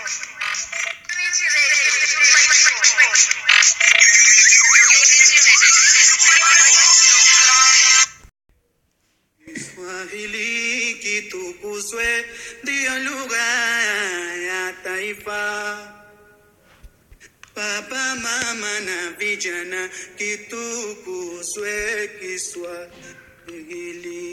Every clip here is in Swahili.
Kiswahili kitukuzwe, ndiyo lugha ya taifa. Baba, mama na vijana, kitukuzwe Kiswahili.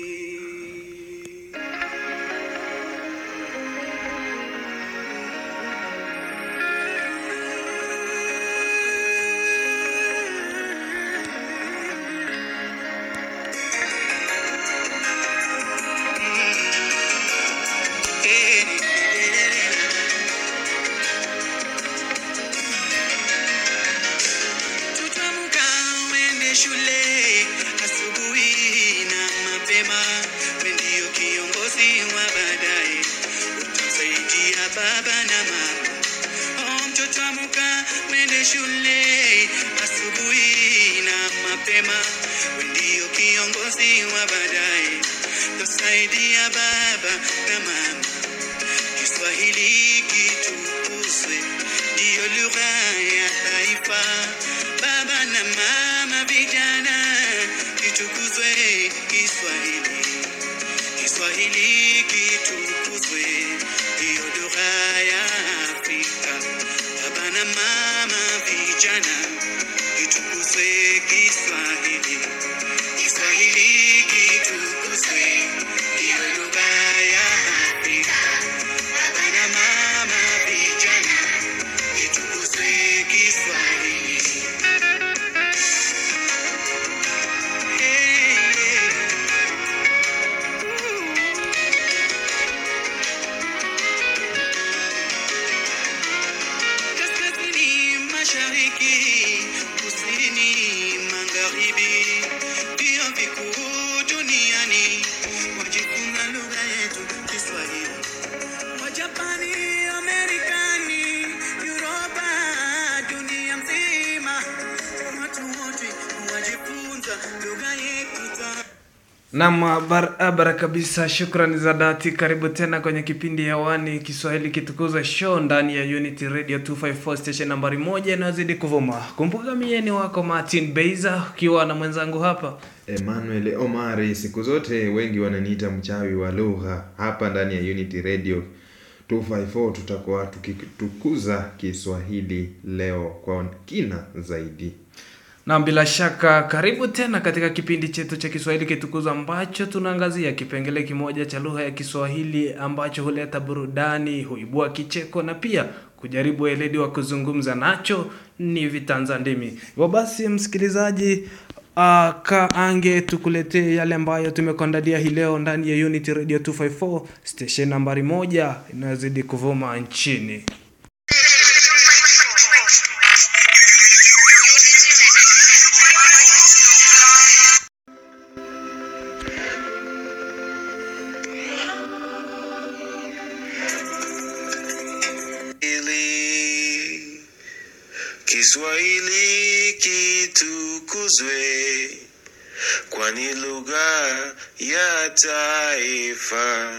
Tutamka uende shule asubuhi na mapema, we ndio kiongozi wa baadaye, utasaidia baba na mama. Oh, mtoto amka uende shule asubuhi na mapema, we ndio kiongozi wa baadaye, utasaidia baba na mama. Kiswahili kitukuzwe, ndiyo lugha ya taifa. Baba na mama, vijana, kitukuzwe Kiswahili. Kiswahili kitukuzwe, ndiyo lugha ya Afrika. Baba na mama, vijana, kitukuzwe Kiswahili. Kiswahili kitukuzwe, ndiyo lugha ya Afrika. Baba na mama, vijana, kitukuzwe Kiswahili. Hey, hey. Kaskazini, mashariki, kusini, magharibi, vyuo vikuu duniani wajifunza lugha yetu Kiswahili. Wajapani, Amerikani, Europa, dunia mzima, watu wote wajifunza lugha yetu ta Naam, barabara kabisa. Shukrani za dhati. Karibu tena kwenye kipindi hewani Kiswahili kitukuza show ndani ya Unity Radio 254 station nambari moja inayozidi kuvuma. Kumbuka mie ni wako Martin Beiza ukiwa na mwenzangu hapa Emmanuel Omari, siku zote wengi wananiita mchawi wa lugha. Hapa ndani ya Unity Radio 254 tutakuwa tukitukuza Kiswahili leo kwa kina zaidi. na bila shaka karibu tena katika kipindi chetu cha Kiswahili kitukuza ambacho tunaangazia kipengele kimoja cha lugha ya Kiswahili ambacho huleta burudani, huibua kicheko na pia kujaribu weledi wa kuzungumza nacho ni vitanza ndimi. Hivyo basi, msikilizaji, uh, kaange tukuletee yale ambayo tumekuandalia hii leo ndani ya Unity Radio 254 station nambari moja inayozidi kuvuma nchini. Kiswahili, Kiswahili kitukuzwe, kwani lugha ya taifa.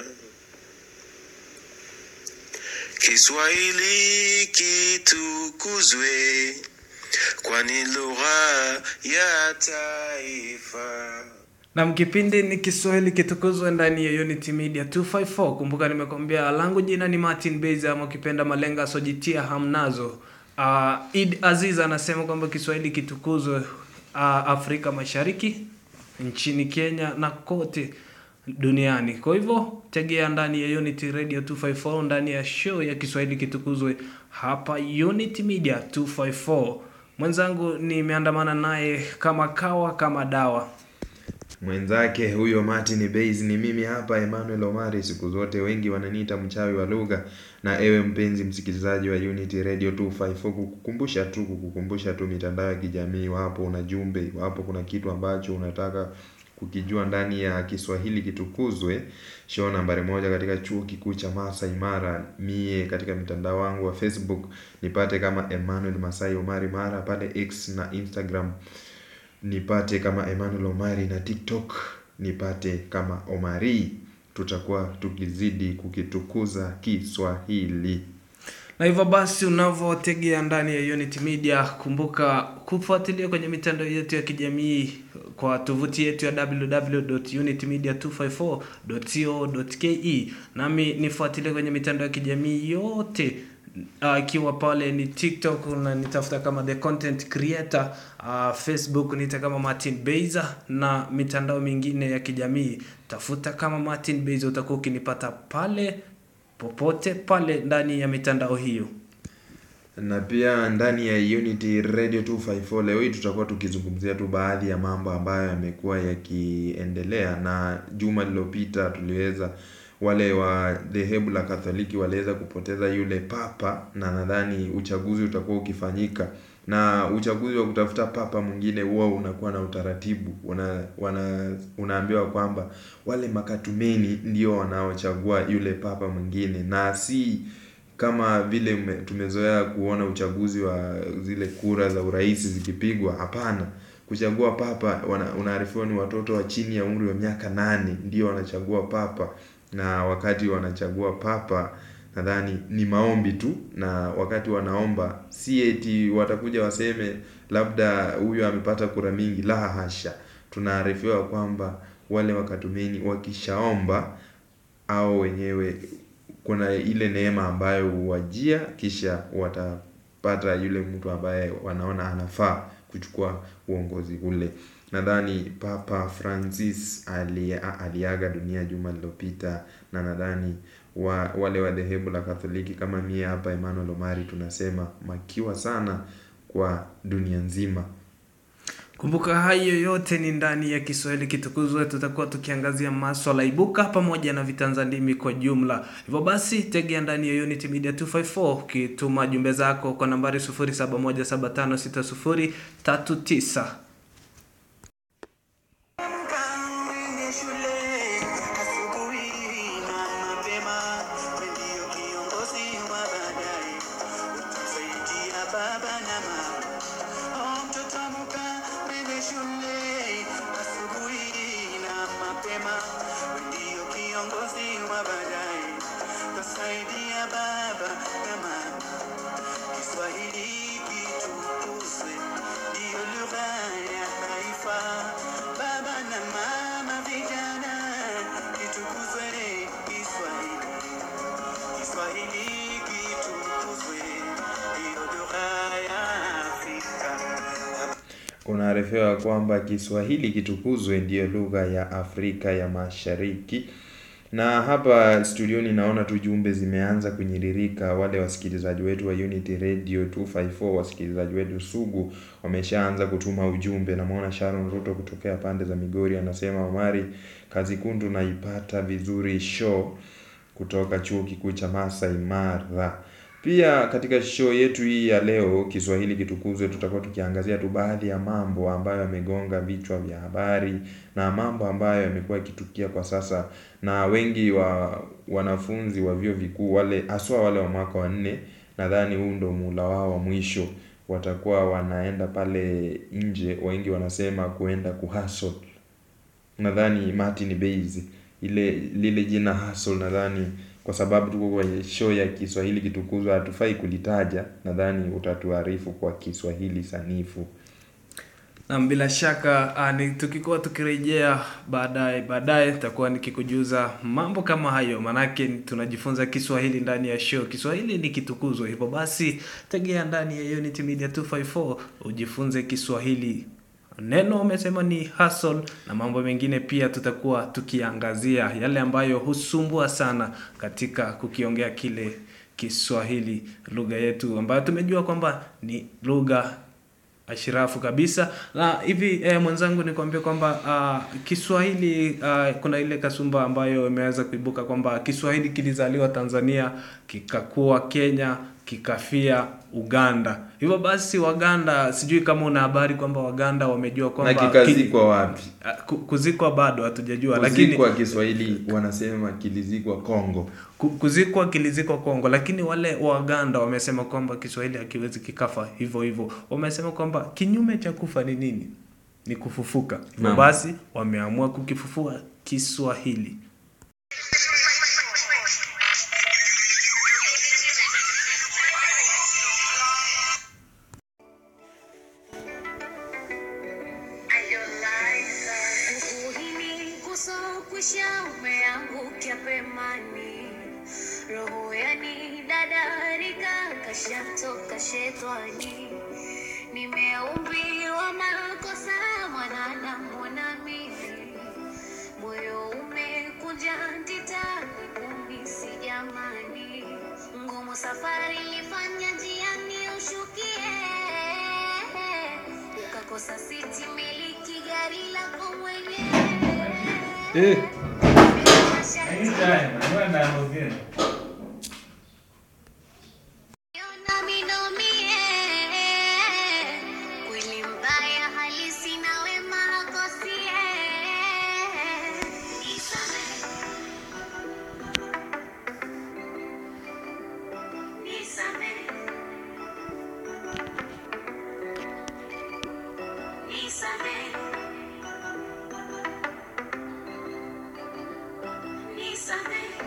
Kiswahili kitukuzwe, kwani lugha ya taifa. Na kipindi ni Kiswahili kitukuzwe ndani ya Unity Media 254. Kumbuka nimekwambia langu jina ni Martin Beza ama ukipenda malenga asojitia hamnazo. Uh, Id Aziz anasema kwamba Kiswahili kitukuzwe uh, Afrika Mashariki, nchini Kenya na kote duniani. Kwa hivyo tegea ndani ya Unity Radio 254 ndani ya show ya Kiswahili kitukuzwe hapa Unity Media 254. Mwenzangu nimeandamana naye kama kawa kama dawa. Mwenzake huyo Martin Base ni mimi hapa Emmanuel Omari. Siku zote wengi wananiita mchawi wa lugha, na ewe mpenzi msikilizaji wa Unity Radio 254, kukukumbusha tu kukukumbusha tu mitandao ya kijamii, wapo una jumbe, wapo kuna kitu ambacho unataka kukijua ndani ya Kiswahili kitukuzwe, show nambari moja katika chuo kikuu cha Masai Mara. Mie katika mtandao wangu wa Facebook nipate kama Emmanuel Masai Omari Mara, pale X na Instagram nipate kama Emmanuel Omari na TikTok nipate kama Omari. Tutakuwa tukizidi kukitukuza Kiswahili. na hivyo basi unavyotegea ndani ya Unity Media, kumbuka kufuatilia kwenye mitandao yetu ya kijamii kwa tovuti yetu ya www.unitymedia254.co.ke, nami nifuatilie kwenye mitandao ya kijamii yote uh, ikiwa pale ni TikTok unanitafuta kama the content creator uh, Facebook nita kama Martin Beiza na mitandao mingine ya kijamii tafuta kama Martin Beiza, utakuwa ukinipata pale popote pale ndani ya mitandao hiyo. na pia ndani ya Unity Radio 254 leo hii tutakuwa tukizungumzia tu baadhi ya mambo ambayo yamekuwa yakiendelea, na juma lililopita tuliweza wale wa dhehebu la Katoliki waliweza kupoteza yule papa, na nadhani uchaguzi utakuwa ukifanyika, na uchaguzi wa kutafuta papa mwingine huwa unakuwa na utaratibu una, wana, unaambiwa kwamba wale makatumeni ndio wanaochagua yule papa mwingine na si kama vile ume- tumezoea kuona uchaguzi wa zile kura za urais zikipigwa. Hapana, kuchagua papa wana, unaarifiwa ni watoto wa chini ya umri wa miaka nane ndio wanachagua papa, na wakati wanachagua papa nadhani ni maombi tu, na wakati wanaomba si eti watakuja waseme labda huyu amepata kura mingi. La hasha, tunaarifiwa kwamba wale wakatumeni wakishaomba au wenyewe kuna ile neema ambayo huwajia, kisha watapata yule mtu ambaye wanaona anafaa kuchukua uongozi ule. Nadhani Papa Francis ali, aliaga dunia juma lililopita, na nadhani wa, wale wa dhehebu la Katoliki kama mie hapa Emmanuel Omari tunasema makiwa sana kwa dunia nzima. Kumbuka hayo yote ni ndani ya Kiswahili kitukuzwe. Tutakuwa tukiangazia maswala ibuka pamoja na vitanza ndimi kwa jumla. Hivyo basi, tegea ndani ya Unity Media 254 ukituma jumbe zako kwa nambari 0717560039. Mkaende shule asubuhi na mapema, ndio kiongozi wa baadaye, utasaidia baba na mama. Oh, mtoto mkaende shule asubuhi na mapema, ndio kiongozi wa baadaye, utasaidia baba na mama. Kiswahili kitukuzwe, ndiyo lugha ya taifa. Baba na mama, vijana, kitukuzwe Kiswahili. Kiswahili kitukuzwe, ndiyo lugha ya Afrika. Unaarifiwa kwamba Kiswahili kitukuzwe ndiyo lugha ya Afrika ya Mashariki. Na hapa studioni naona tu jumbe zimeanza kunyiririka. Wale wasikilizaji wetu wa Unity Radio 254, wasikilizaji wetu sugu wameshaanza kutuma ujumbe. Namwona Sharon Ruto kutokea pande za Migori anasema, Omari, kazi kundu naipata vizuri show kutoka chuo kikuu cha Masai Mara. Pia katika show yetu hii ya leo Kiswahili kitukuzwe, tutakuwa tukiangazia tu baadhi ya mambo ambayo yamegonga vichwa vya habari na mambo ambayo yamekuwa yakitukia kwa sasa, na wengi wa wanafunzi wa vyuo vikuu wale haswa wale wa mwaka wa nne, nadhani huu ndo muhula wao wa mwisho, watakuwa wanaenda pale nje, wengi wanasema kuenda kuhustle nadhani Martin Base ile lile jina hustle, nadhani kwa sababu tuko kwenye show ya Kiswahili kitukuzwa, hatufai kulitaja. Nadhani utatuarifu kwa Kiswahili sanifu. Na bila shaka uh, ni tukikuwa tukirejea baadaye baadaye nitakuwa nikikujuza mambo kama hayo, manake tunajifunza Kiswahili ndani ya show. Kiswahili ni kitukuzwa, hivyo basi tegea ndani ya Unity Media 254 ujifunze Kiswahili. Neno umesema ni hustle na mambo mengine pia tutakuwa tukiangazia yale ambayo husumbua sana katika kukiongea kile Kiswahili, lugha yetu ambayo tumejua kwamba ni lugha ashirafu kabisa na hivi eh, mwenzangu nikwambia kwamba uh, Kiswahili uh, kuna ile kasumba ambayo imeweza kuibuka kwamba Kiswahili kilizaliwa Tanzania kikakuwa Kenya kikafia Uganda. Hivyo basi Waganda, sijui kama una habari kwamba Waganda wamejua Na kwamba kikazikwa wapi? ki- uh, ku- kuzikwa bado hatujajua, lakini Kuzikwa Kiswahili wanasema kilizikwa Kongo. ku- kuzikwa kilizikwa Kongo, lakini wale Waganda wamesema kwamba Kiswahili hakiwezi kikafa hivyo hivyo. Wamesema kwamba kinyume cha kufa ni nini? Ni kufufuka. Hivyo Naam. basi wameamua kukifufua Kiswahili. kadarika kashatoka shetani nimeumbiwa makosa mwanadamu na mimi moyo umekunja ndita kumisi jamani ngumu safari ilifanya njiani ushukie ukakosa siti miliki gari lako mwenyewe Eh. Nami nomie, kweli mbaya halisi na wema hakosie. Nisamehe. Nisamehe. Nisamehe. Nisamehe.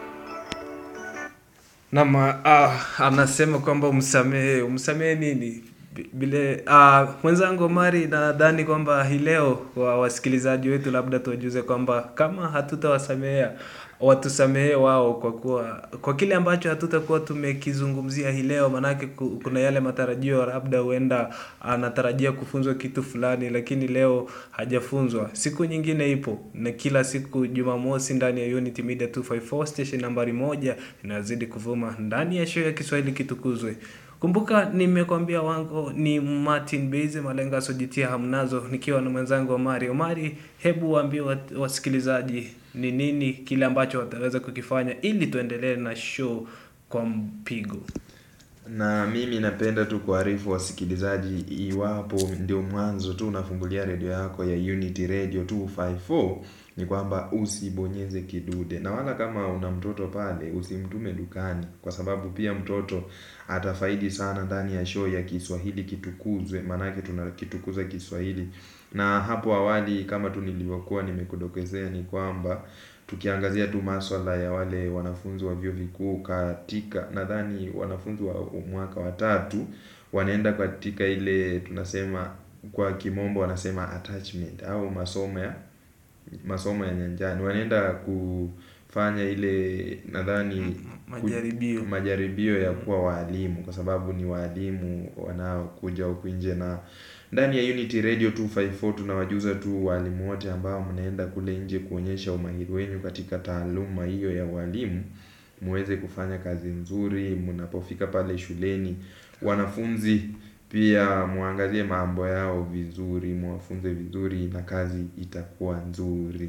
Naam, uh, anasema kwamba umsamehe. Umsamehe nini? Bi- Bile uh, mwenzangu Mari, nadhani kwamba hii leo kwa wasikilizaji wetu, labda tuwajuze kwamba kama hatutawasamehea watusamehe wao, kwa kuwa kwa kile ambacho hatutakuwa tumekizungumzia hii leo, manake ku- kuna yale matarajio, labda huenda anatarajia kufunzwa kitu fulani, lakini leo hajafunzwa. Siku nyingine ipo, na kila siku Jumamosi ndani ya Unity Media 254 station nambari moja inazidi kuvuma ndani ya show ya Kiswahili kitukuzwe. Kumbuka nimekwambia wangu ni Martin Beze Malenga asojitia hamnazo nikiwa na mwenzangu Omari. Omari, hebu waambie wat- wasikilizaji ni nini kile ambacho wataweza kukifanya ili tuendelee na show kwa mpigo. na mimi napenda tu kuarifu wasikilizaji iwapo ndio mwanzo tu unafungulia redio yako ya Unity Radio 254 ni kwamba usibonyeze kidude na wala kama una mtoto pale usimtume dukani kwa sababu pia mtoto atafaidi sana ndani ya show ya Kiswahili kitukuzwe maanake tunakitukuza Kiswahili na hapo awali kama tu nilivyokuwa nimekudokezea ni kwamba tukiangazia tu maswala ya wale wanafunzi wa vyuo vikuu katika nadhani wanafunzi wa mwaka wa tatu wanaenda katika ile tunasema kwa kimombo wanasema attachment au masomo ya masomo ya nyanjani wanaenda kufanya ile nadhani ku- Majaribio. majaribio ya kuwa waalimu kwa sababu ni waalimu wanaokuja huku nje na ndani ya Unity Radio 254 tunawajuza tu walimu wote ambao mnaenda kule nje kuonyesha umahiri wenu katika taaluma hiyo ya ualimu muweze kufanya kazi nzuri mnapofika pale shuleni wanafunzi pia muangalie mambo yao vizuri muwafunze vizuri na kazi itakuwa nzuri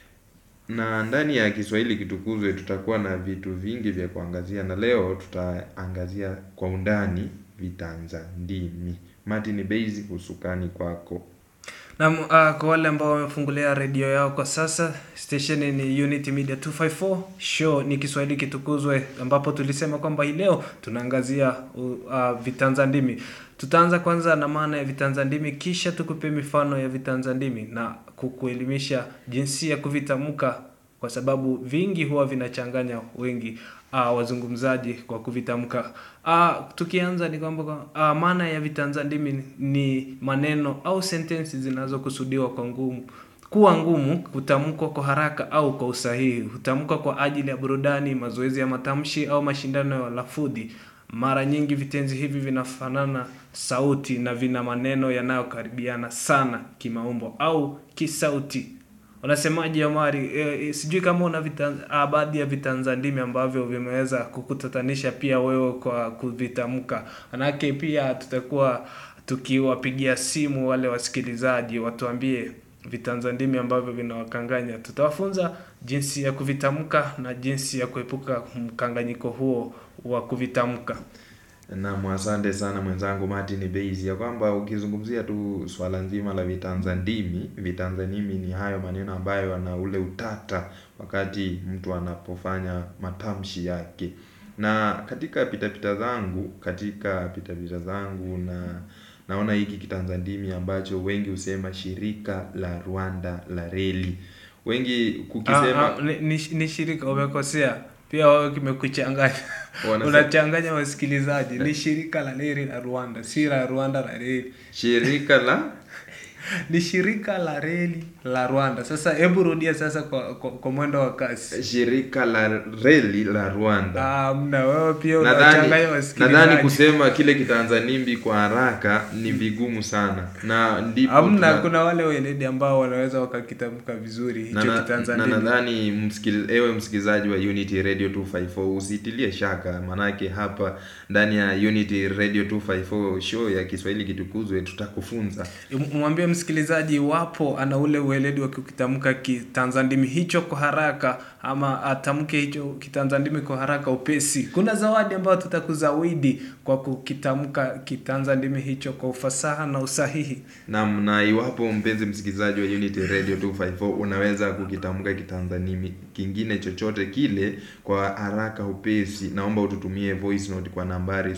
na ndani ya Kiswahili kitukuzwe tutakuwa na vitu vingi vya kuangazia na leo tutaangazia kwa undani vitanza ndimi Martin Base usukani kwako Na uh, kwa wale ambao wamefungulia redio yao kwa sasa, station ni Unity Media 254, show ni Kiswahili kitukuzwe, ambapo tulisema kwamba hii leo tunaangazia uh, uh, vitanza ndimi. Tutaanza kwanza na maana ya vitanza ndimi, kisha tukupe mifano ya vitanza ndimi na kukuelimisha jinsi ya kuvitamka, kwa sababu vingi huwa vinachanganya wengi uh, wazungumzaji kwa kuvitamka. Uh, tukianza ni kwamba uh, maana ya vitanza ndimi ni maneno au sentensi zinazokusudiwa kwa ngumu kuwa ngumu kutamkwa kwa haraka au kwa usahihi. Hutamkwa kwa ajili ya burudani, mazoezi ya matamshi au mashindano ya lafudhi. Mara nyingi vitenzi hivi vinafanana sauti na vina maneno yanayokaribiana sana kimaumbo au kisauti. Unasemaje Omari? E, e, sijui kama una vitan, ah, baadhi ya vitanza ndimi ambavyo vimeweza kukutatanisha pia wewe kwa kuvitamka. Manake pia tutakuwa tukiwapigia simu wale wasikilizaji watuambie vitanza ndimi ambavyo vinawakanganya. Tutawafunza jinsi ya kuvitamka na jinsi ya kuepuka mkanganyiko huo wa kuvitamka. Naam, asante sana mwenzangu Martin Base, ya kwamba ukizungumzia tu swala nzima la vitanza ndimi, vitanza ndimi ni hayo maneno ambayo yana ule utata wakati mtu anapofanya matamshi yake. Na katika pitapita zangu, katika pitapita zangu na naona hiki kitanza ndimi ambacho wengi husema shirika la Rwanda la reli. Wengi kukisema Ah, ah, ni, ni, ni shirika umekosea pia wewe kimekuchanganya Wanasema- unachanganya wasikilizaji ni shirika la reli la rwanda si la rwanda la reli shirika la ni shirika la reli la rwanda sasa hebu rudia sasa kwa, kwa, kwa mwendo wa kasi shirika la reli la rwanda Ah, mna wewe pia nadhani unawachanganya wasikilizaji. nadhani kusema kile kitanzanimbi kwa haraka ni vigumu sana na ndipo hamna tuna- kuna wale weledi ambao wanaweza wakakitamka vizuri na, hicho na, na kitanzania nadhani msikil, ewe msikilizaji wa unity radio 254 usitilie shaka manake hapa ndani ya unity radio 254 show ya kiswahili kitukuzwe tutakufunza mwambie msikilizaji iwapo ana ule ueledi wa kukitamka kitanzandimi hicho kwa haraka ama atamke hicho kitanzandimi kwa haraka upesi kuna zawadi ambayo tutakuzawidi kwa kukitamka kitanzandimi hicho kwa ufasaha na usahihi nam na iwapo mpenzi msikilizaji wa unity radio 254 unaweza kukitamka kitanzanimi kingine chochote kile kwa haraka upesi naomba ututumie voice note kwa nambari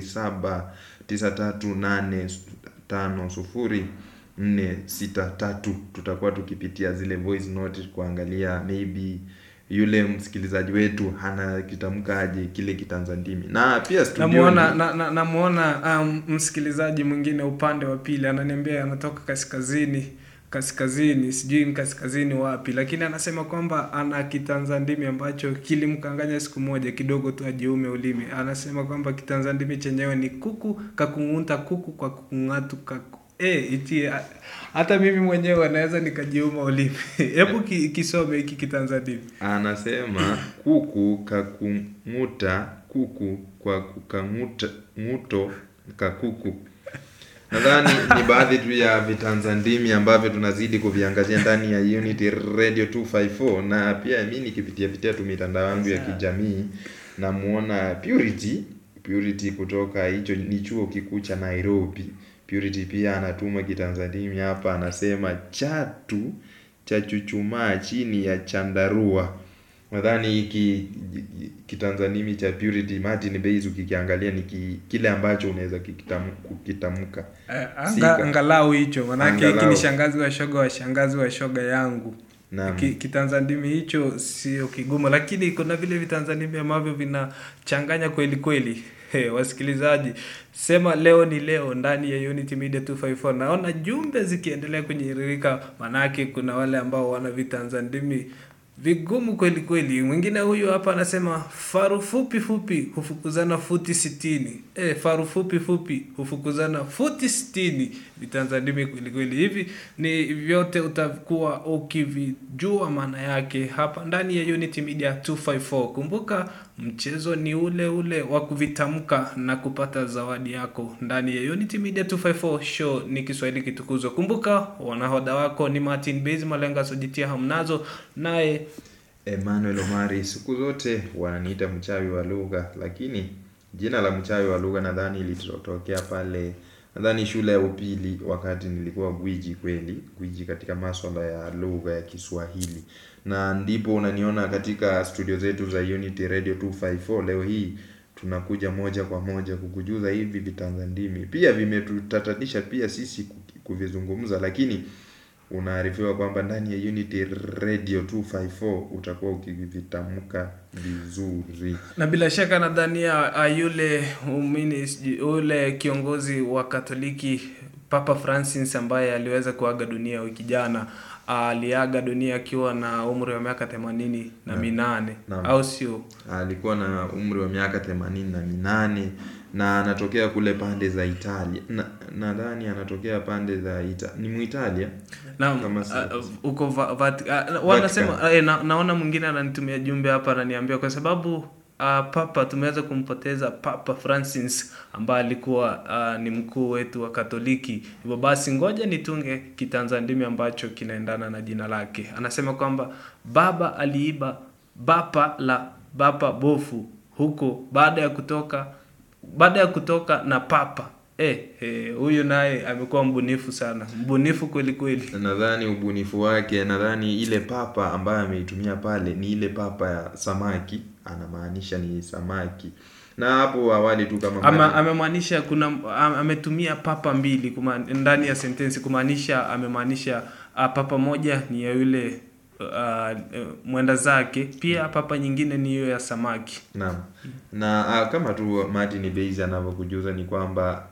0793850463 tutakuwa tukipitia zile voice note kuangalia maybe yule msikilizaji wetu hana kitamkaje kile kitanzandimi na pia studioni- namuona na, na, namuona um, msikilizaji mwingine upande wa pili ananiambia anatoka kaskazini kaskazini sijui ni kaskazini wapi lakini anasema kwamba ana kitanzandimi ambacho kilimkanganya siku moja kidogo tu ajiume ulimi anasema kwamba kitanzandimi chenyewe ni kuku kakung'unta kuku kwa kukung'atu kaku E, iti a- hata mimi mwenyewe naweza nikajiuma ulimi hebu ki, kisome hiki kitanzandimi anasema kuku kakung'uta kuku kwa kukang'uta ng'uto kakuku nadhani ni baadhi tu ya vitanzandimi ambavyo tunazidi kuviangazia ndani ya unity radio 254 na pia mi nikipitia pitia tu mitandao yangu ya kijamii namuona purity purity kutoka hicho ni chuo kikuu cha nairobi purity pia anatuma kitanzandimi hapa anasema chatu cha chuchumaa chini ya chandarua nadhani hiki kitanzanimi cha purity martin base ukikiangalia ni ki, kile ambacho unaweza kikitam- kukitamka Eh, Sika. anga, angalau hicho manake hiki Angalau. ni shangazi wa shoga wa shangazi wa shoga yangu Naam. Ki, kitanzandimi hicho sio kigumu lakini kuna vile vitanzandimi ambavyo vinachanganya kweli kweli He, wasikilizaji sema leo ni leo ndani ya unity media 254 naona jumbe zikiendelea kunyiririka manake kuna wale ambao wana vitanzandimi vigumu kweli kweli mwingine huyu hapa anasema faru fupi fupi hufukuzana futi sitini e, faru fupi fupi hufukuzana futi sitini vitanzandimi kweli kweli hivi ni vyote utakuwa ukivijua maana yake hapa ndani ya unity media 254 kumbuka mchezo ni ule ule wa kuvitamka na kupata zawadi yako ndani ya unity media 254 show ni kiswahili kitukuzwa kumbuka wanahoda wako ni martin base malenga sojitia hamnazo naye Emmanuel Omari siku zote wananiita mchawi wa lugha, lakini jina la mchawi wa lugha nadhani ilitokea pale nadhani shule ya upili, wakati nilikuwa gwiji kweli, gwiji katika maswala ya lugha ya Kiswahili, na ndipo unaniona katika studio zetu za Unity Radio 254 leo hii tunakuja moja kwa moja kukujuza hivi vitanzandimi, pia vimetutatanisha pia sisi ku- kuvizungumza, lakini unaarifiwa kwamba ndani ya Unity Radio 254 utakuwa ukivitamka vizuri. na bila shaka nadhania uh, yule umini sijui- yule kiongozi wa katoliki papa francis ambaye aliweza kuaga dunia wiki jana uh, aliaga dunia akiwa na umri wa miaka themanini na Naam. minane Naam. au sio Alikuwa na umri wa miaka themanini na minane na anatokea kule pande za Italia. Na- Nadhani anatokea pande za Ita ni Muitalia. Naam, Kama si- uh, uh, uko va, vati, uh, wanasema uh, na, naona mwingine ananitumia jumbe hapa ananiambia kwa sababu uh, papa tumeweza kumpoteza papa francis ambaye alikuwa uh, ni mkuu wetu wa katoliki hivyo basi ngoja nitunge kitanzandimi ambacho kinaendana na jina lake anasema kwamba baba aliiba bapa la bapa bofu huko baada ya kutoka baada ya kutoka na papa eh, eh, huyu naye amekuwa mbunifu sana mbunifu kweli kweli Nadhani ubunifu wake, nadhani ile papa ambayo ameitumia pale ni ile papa ya samaki, anamaanisha ni samaki. Na hapo awali tu kama ama Martin- amemaanisha kuna am- ametumia papa mbili kuma, ndani ya sentensi kumaanisha amemaanisha uh, papa moja ni ya yule uh, uh, mwenda zake pia papa nyingine ni hiyo ya samaki Naam. Na ah, kama tu Martin Base anavyokujuza ni kwamba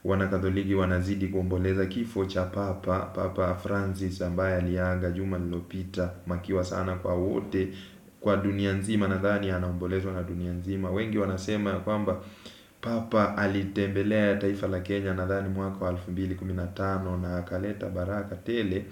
wanakatholiki wanazidi kuomboleza kifo cha papa papa Francis ambaye aliaga juma lililopita makiwa sana kwa wote kwa dunia nzima nadhani anaombolezwa na dunia nzima wengi wanasema ya kwamba papa alitembelea taifa la Kenya nadhani mwaka wa 2015 na akaleta baraka tele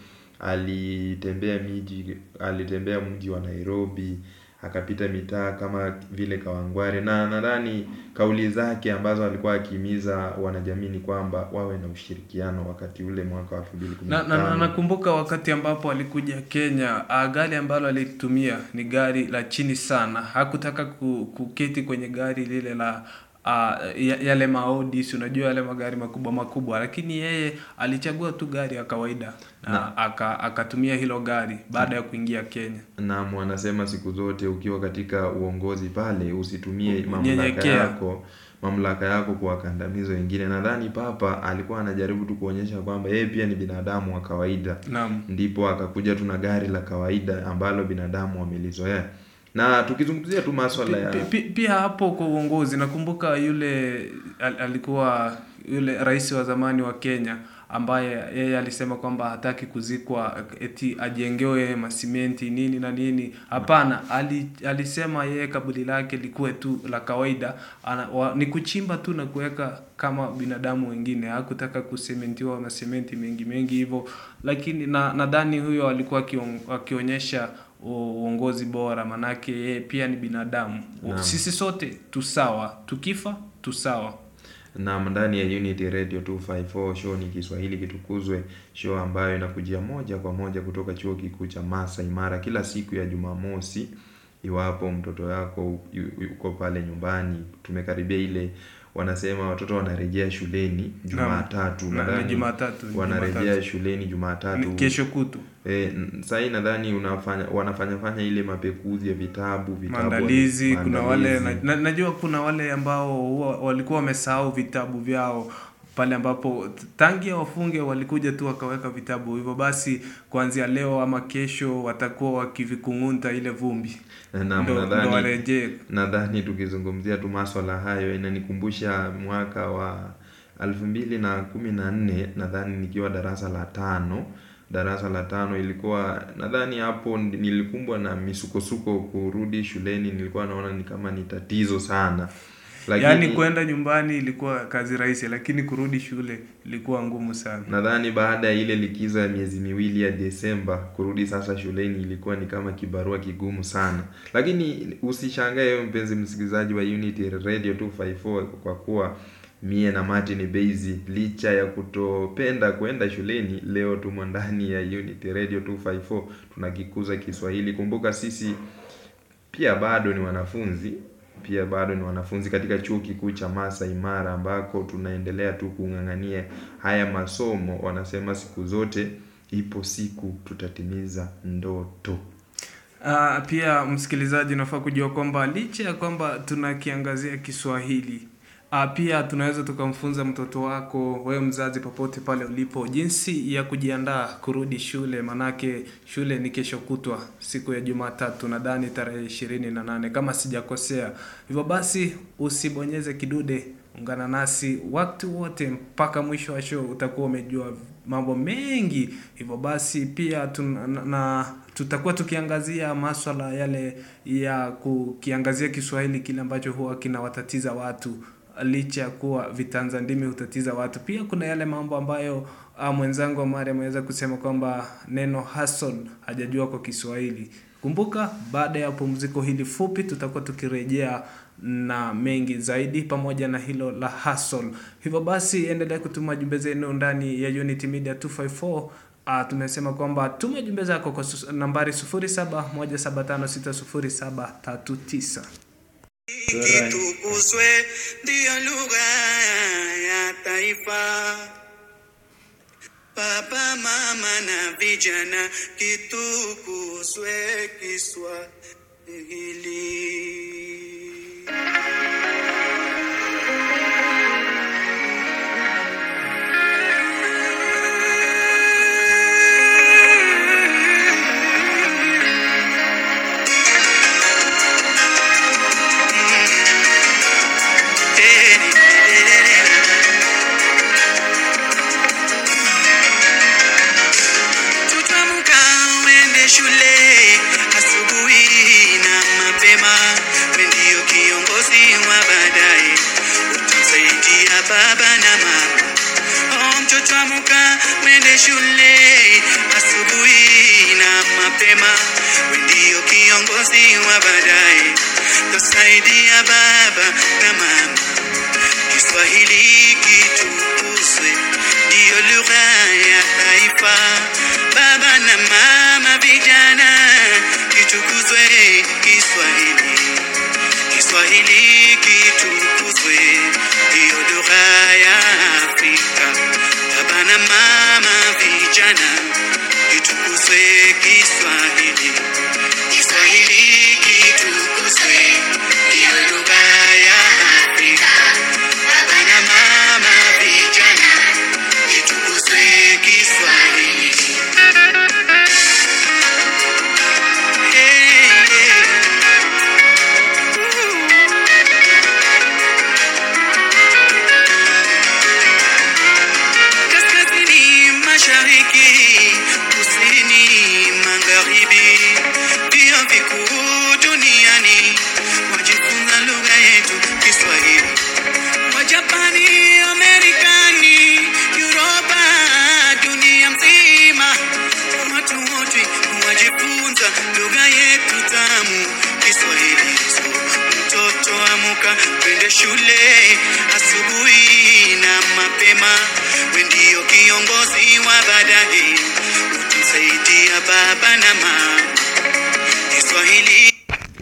alitembea miji alitembea mji wa Nairobi akapita mitaa kama vile Kawangware na nadhani kauli zake ambazo alikuwa akihimiza wanajamii ni kwamba wawe na ushirikiano wakati ule mwaka wa 2015 na, na, na, nakumbuka wakati ambapo alikuja Kenya uh, gari ambalo alitumia ni gari la chini sana hakutaka ku, kuketi kwenye gari lile la uh, ya- yale maodi si unajua yale magari makubwa makubwa lakini yeye alichagua tu gari ya kawaida na aka, akatumia hilo gari baada ya kuingia Kenya Naam, wanasema siku zote ukiwa katika uongozi pale usitumie mamlaka Nyenyekea. yako mamlaka yako kuwakandamiza wengine. Nadhani Papa alikuwa anajaribu tu kuonyesha kwamba yeye pia ni binadamu wa kawaida, naam ndipo akakuja tu na gari la kawaida ambalo binadamu wamelizoea. Na tukizungumzia tu maswala ya Pi- pi- pia hapo kwa uongozi nakumbuka yule al, alikuwa yule rais wa zamani wa Kenya ambaye yeye alisema kwamba hataki kuzikwa eti ajengewe masimenti nini na nini hapana ali, alisema yeye kaburi lake likuwe tu la kawaida ana, wa, ni kuchimba tu na kuweka kama binadamu wengine hakutaka kusementiwa masementi mengi mengi hivyo lakini na nadhani huyo alikuwa akion- akionyesha u- uongozi bora manake yeye pia ni binadamu Naam. sisi sote tusawa tukifa tusawa na ndani ya Unity Radio 254 show ni Kiswahili kitukuzwe, show ambayo inakujia moja kwa moja kutoka chuo kikuu cha Masai Mara kila siku ya Jumamosi. Iwapo mtoto yako yu- yuko pale nyumbani, tumekaribia ile wanasema watoto wanarejea shuleni Jumatatu, Na- nadhani ni Jumatatu, ni wanarejea Jumatatu. shuleni Jumatatu. Ni kesho kutu E, sasa hii nadhani unafanya wanafanya fanya ile mapekuzi ya vitabu vitabu maandalizi kuna wale na, maandalizi. na, najua kuna wale ambao huwa walikuwa wamesahau vitabu vyao pale ambapo tangia wafunge walikuja tu wakaweka vitabu hivyo basi kuanzia leo ama kesho watakuwa wakivikung'unta ile vumbi Naam, ndo, ndo nadhani warejee nadhani tukizungumzia tu maswala hayo inanikumbusha mwaka wa elfu mbili na kumi na nne nadhani nikiwa darasa la tano darasa la tano ilikuwa nadhani hapo ndi- nilikumbwa na misukosuko kurudi shuleni nilikuwa naona ni kama ni tatizo sana yaani kwenda nyumbani ilikuwa kazi rahisi lakini kurudi shule ilikuwa ngumu sana nadhani baada ya ile likizo ya miezi miwili ya Desemba kurudi sasa shuleni ilikuwa ni kama kibarua kigumu sana, lakini usishangae wewe mpenzi msikilizaji wa Unity Radio 254 kwa kuwa mie na Martin Beizi licha ya kutopenda kwenda shuleni, leo tumo ndani ya Unity Radio 254 tunakikuza Kiswahili. Kumbuka sisi pia bado ni wanafunzi pia bado ni wanafunzi katika chuo kikuu cha Masai Mara ambako tunaendelea tu kung'ang'ania haya masomo. Wanasema siku zote ipo siku tutatimiza ndoto. Uh, pia msikilizaji unafaa kujua kwamba licha ya kwamba tunakiangazia Kiswahili uh, pia tunaweza tukamfunza mtoto wako wewe mzazi popote pale ulipo jinsi ya kujiandaa kurudi shule manake shule ni kesho kutwa siku ya Jumatatu nadhani tarehe ishirini na nane kama sijakosea hivyo basi usibonyeze kidude ungana nasi wakati wote mpaka mwisho wa show utakuwa umejua mambo mengi hivyo basi pia tuna, na, na tutakuwa tukiangazia maswala yale ya kukiangazia Kiswahili kile ambacho huwa kinawatatiza watu licha ya kuwa vitanza ndimi hutatiza watu. Pia kuna yale mambo ambayo uh, mwenzangu Omari ameweza kusema kwamba neno hustle hajajua kwa Kiswahili. Kumbuka, baada ya pumziko hili fupi, tutakuwa tukirejea na mengi zaidi pamoja na hilo la hustle. Hivyo basi, endelea kutuma jumbe zenu ndani ya Unity Media 254 Uh, tumesema kwamba tuma jumbe zako kwa sus- nambari 0717560739. Kitukuzwe ndiyo lugha ya taifa. Baba, mama na vijana, kitukuzwe Kiswahili. baba na mama. Oh, mtoto amuka, mwende shule asubuhi na mapema. We ndio kiongozi wa baadaye, tusaidia baba na mama. Kiswahili kitukuzwe, ndiyo lugha ya taifa. Baba na mama, vijana, kitukuzwe Kiswahili. Kiswahili kitukuzwe, ndiyo lugha ya Afrika. Baba na mama, vijana, kitukuzwe Kiswahili. Kiswahili kitukuzwe, ndiyo lugha ya Afrika. Baba na mama, vijana, kitukuzwe Kiswahili. Hey, yeah. kaskazini mashariki kusini magharibi vio vikuu duniani wajifunza lugha yetu kiswahili wajapani amerikani uropa dunia mzima watu wote wajifunza lugha yetu tamu kiswahili so mtoto amuka twende shule asubuhi na mapema we ndio kiongozi wa baadaye utusaidia baba na mama kiswahili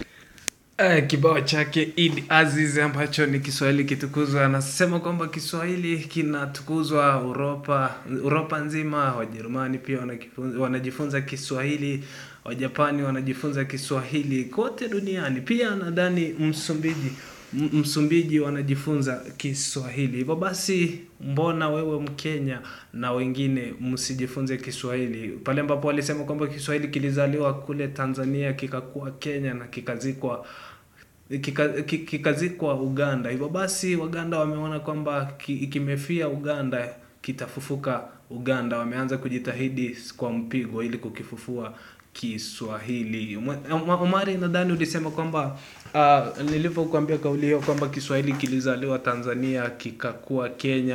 Eh, kibao chake Eid Aziz ambacho ni Kiswahili kitukuzwa, anasema kwamba Kiswahili kinatukuzwa Uropa, Uropa nzima. Wajerumani pia wanakifunza- wanajifunza Kiswahili, Wajapani wanajifunza Kiswahili kote duniani. Pia nadhani Msumbiji M- Msumbiji wanajifunza Kiswahili. Hivyo basi, mbona wewe Mkenya na wengine msijifunze Kiswahili? Pale ambapo walisema kwamba Kiswahili kilizaliwa kule Tanzania kikakuwa Kenya na kikazikwa kika- ki- kikazikwa Uganda. Hivyo basi Waganda wameona kwamba ki- kimefia Uganda kitafufuka Uganda. Wameanza kujitahidi kwa mpigo ili kukifufua Kiswahili. Mwa- Omari, nadhani ulisema kwamba uh, nilivyokuambia kauli hiyo kwamba Kiswahili kilizaliwa Tanzania kikakuwa Kenya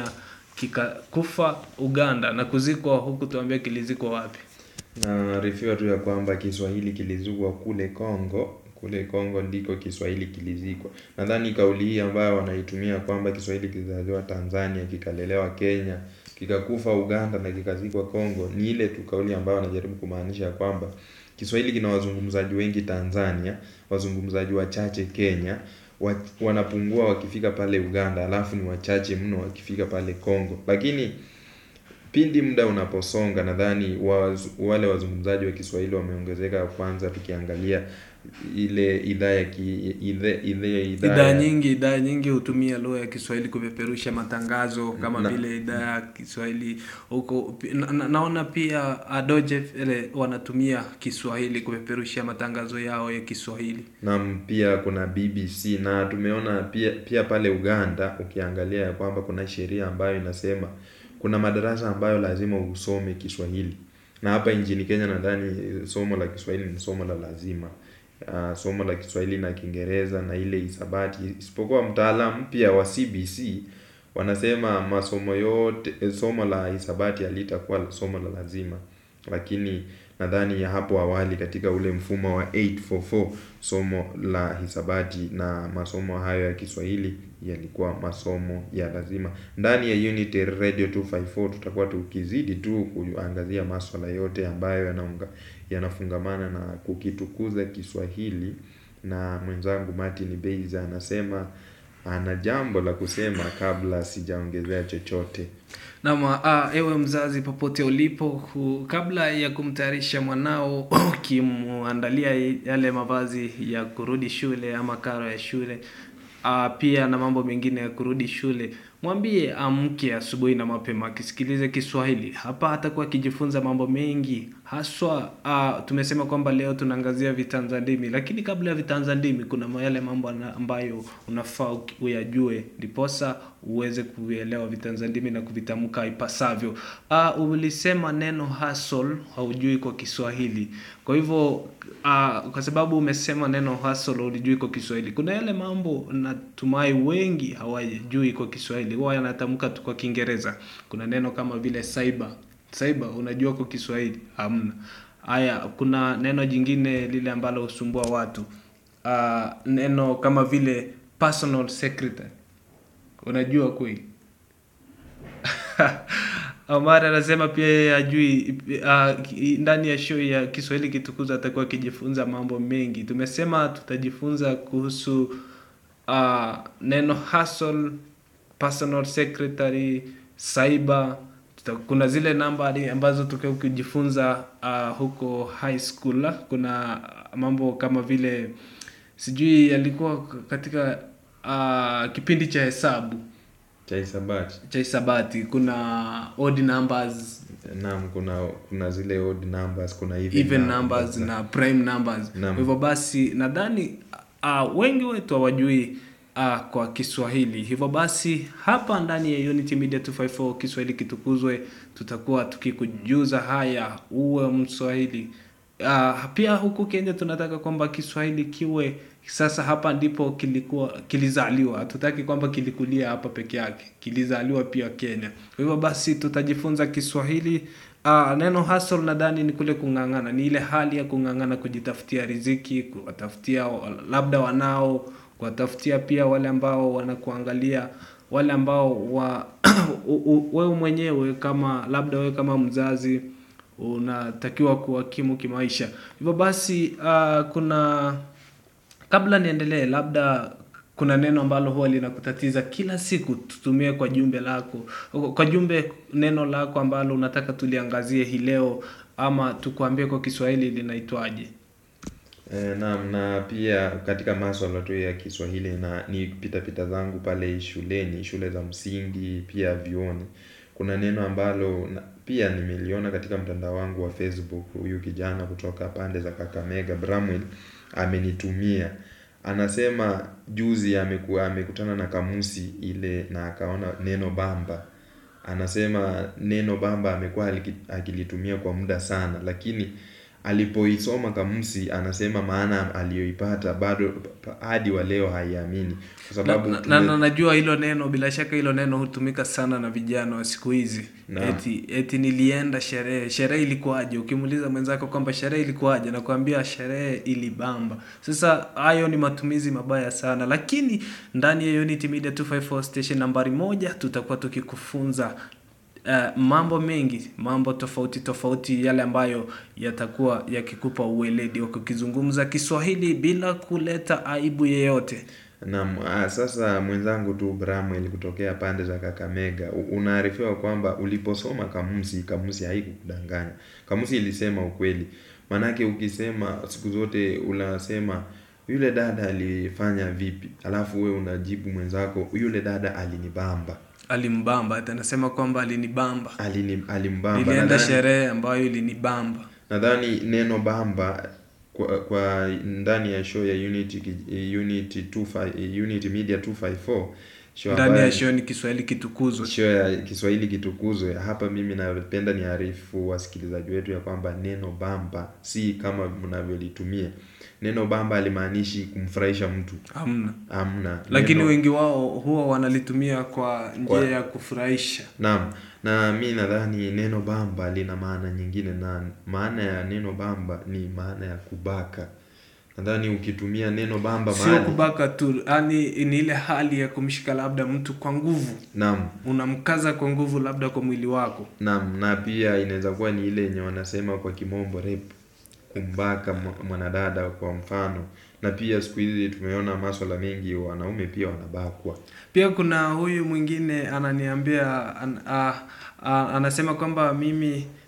kikakufa Uganda na kuzikwa huku, tuambie kilizikwa wapi? naarifiwa tu ya kwamba Kiswahili kilizikwa kule Kongo. Kule Kongo ndiko Kiswahili kilizikwa. Nadhani kauli hii ambayo wanaitumia kwamba Kiswahili kilizaliwa Tanzania, kikalelewa Kenya, kikakufa Uganda na kikazikwa Kongo, ni ile tu kauli ambayo wanajaribu kumaanisha kwamba Kiswahili kina wazungumzaji wengi Tanzania, wazungumzaji wachache Kenya, wa, wanapungua wakifika pale Uganda, alafu ni wachache mno wakifika pale Kongo, lakini pindi muda unaposonga nadhani waz, wale wazungumzaji wa Kiswahili wameongezeka. Kwanza tukiangalia ile idhaa ya ki, idhaa idhaa idhaa idhaa ya- nyingi idhaa nyingi hutumia lugha ya Kiswahili kupeperusha matangazo kama Na- vile idhaa ya Kiswahili huko na, na, naona pia Adoje ile wanatumia Kiswahili kupeperusha matangazo yao ya Kiswahili. Naam, pia kuna BBC na tumeona pia pia pale Uganda, ukiangalia ya kwamba kuna sheria ambayo inasema kuna madarasa ambayo lazima usome Kiswahili, na hapa nchini Kenya nadhani eh, somo la Kiswahili ni somo la lazima. Uh, somo la Kiswahili na Kiingereza na ile hisabati, isipokuwa mtaala mpya wa CBC wanasema masomo yote eh, somo la hisabati halitakuwa somo la lazima, lakini nadhani ya hapo awali katika ule mfumo wa 844 somo la hisabati na masomo hayo ya Kiswahili yalikuwa masomo ya lazima. Ndani ya Unity Radio 254 tutakuwa tukizidi tu kuangazia maswala yote ambayo yanaunga yanafungamana na kukitukuza Kiswahili, na mwenzangu Martin Beiza anasema ana jambo la kusema kabla sijaongezea chochote. Naam, ah, ewe mzazi popote ulipo, ku- kabla ya kumtayarisha mwanao ukimwandalia yale mavazi ya kurudi shule ama karo ya shule ah, pia na mambo mengine ya kurudi shule, mwambie amke asubuhi na mapema akisikilize Kiswahili. Hapa atakuwa akijifunza mambo mengi haswa uh, tumesema kwamba leo tunaangazia vitanza ndimi lakini kabla ya vitanza ndimi kuna yale mambo ana- ambayo unafaa uki- uyajue ndiposa uweze kuvielewa vitanza ndimi na kuvitamka ipasavyo uh, ulisema neno hustle haujui kwa kiswahili kwa hivyo uh, kwa sababu umesema neno hustle ulijui kwa kiswahili kuna yale mambo natumai wengi hawajui kwa kiswahili huwa yanatamka tu kwa kiingereza kuna neno kama vile cyber cyber unajua kwa kiswahili hamna haya kuna neno jingine lile ambalo husumbua watu uh, neno kama vile personal secretary unajua kweli Omar anasema pia yeye ajui uh, ndani ya show ya Kiswahili kitukuza atakuwa akijifunza mambo mengi. Tumesema tutajifunza kuhusu uh, neno hustle, personal secretary, cyber. Tuta, kuna zile namba ali- ambazo tukiwa kujifunza uh, huko high school. Kuna mambo kama vile sijui yalikuwa katika uh, kipindi cha hesabu cha hisabati cha hisabati kuna odd numbers naam kuna kuna zile odd numbers kuna even, even numbers na prime numbers Naam. kwa hivyo basi nadhani uh, wengi wetu hawajui uh, kwa kiswahili hivyo basi hapa ndani ya unity media 254 kiswahili kitukuzwe tutakuwa tukikujuza haya uwe mswahili uh, pia huku kenya tunataka kwamba kiswahili kiwe sasa hapa ndipo kilikuwa kilizaliwa hatutaki kwamba kilikulia hapa peke yake kilizaliwa pia kenya kwa hivyo basi tutajifunza kiswahili uh, neno hustle nadhani ni kule kung'ang'ana ni ile hali ya kung'ang'ana kujitafutia riziki kuwatafutia labda wanao kuwatafutia pia wale ambao wanakuangalia wale ambao wa u- u- wewe mwenyewe kama labda wewe kama mzazi unatakiwa kuhakimu kimaisha hivyo basi uh, kuna kabla niendelee labda kuna neno ambalo huwa linakutatiza kila siku tutumie kwa jumbe lako kwa jumbe neno lako ambalo unataka tuliangazie hii leo ama tukuambie kwa kiswahili linaitwaje E, naam na pia katika maswala tu ya Kiswahili na ni pita pita zangu pale shuleni, shule za msingi, pia vyuoni. Kuna neno ambalo na, pia nimeliona katika mtandao wangu wa Facebook. Huyu kijana kutoka pande za Kakamega, Bramwell, amenitumia. Anasema juzi amekuwa amekutana na kamusi ile na akaona neno bamba. Anasema neno bamba amekuwa aliki- akilitumia kwa muda sana, lakini alipoisoma kamusi anasema maana aliyoipata bado pa- hadi wa leo haiamini kwa na, sababu na, tume- na, na najua hilo neno bila shaka hilo neno hutumika sana na vijana wa siku hizi Naam. eti, eti nilienda sherehe sherehe ilikuwaje ukimuuliza mwenzako kwamba sherehe ilikuwaje nakwambia sherehe ilibamba sasa hayo ni matumizi mabaya sana lakini ndani ya unity media 254 station nambari moja tutakuwa tukikufunza Uh, mambo mengi mambo tofauti tofauti yale ambayo yatakuwa yakikupa uweledi wa kukizungumza kiswahili bila kuleta aibu yeyote Naam, ah, sasa mwenzangu tu Bramwell kutokea pande za Kakamega, u- unaarifiwa kwamba uliposoma kamusi, kamusi haikukudanganya. Kamusi ilisema ukweli. Manake ukisema siku zote unasema yule dada alifanya vipi, alafu we unajibu mwenzako yule dada alinibamba, alimbamba ati anasema kwamba alinibamba alini alimbamba. nilienda Nadhani- sherehe ambayo ilinibamba nadhani neno bamba kwa, kwa ndani ya show ya Unity ki- Unity 25 Unity Media 254 show ndani ambayo- ya show ni kiswahili kitukuzwe show ya Kiswahili kitukuzwe. Hapa mimi napenda niarifu wasikilizaji wetu ya kwamba neno bamba si kama mnavyolitumia. Neno bamba alimaanishi kumfurahisha mtu, hamna amna. lakini Neno- wengi wao huwa wanalitumia kwa njia Kwa- ya kufurahisha Naam, na mi nadhani neno bamba lina maana nyingine, na maana ya neno bamba ni maana ya kubaka. Nadhani ukitumia neno bamba sio mahali, kubaka tu yani ni ile hali ya kumshika labda mtu kwa nguvu naam, unamkaza kwa nguvu labda kwa mwili wako naam, na pia inaweza kuwa ni ile yenye wanasema kwa kimombo rape, kumbaka mwa- mwanadada kwa mfano. Na pia siku hizi tumeona maswala mengi, wanaume pia wanabakwa. pia kuna huyu mwingine ananiambia an, a, a, anasema kwamba mimi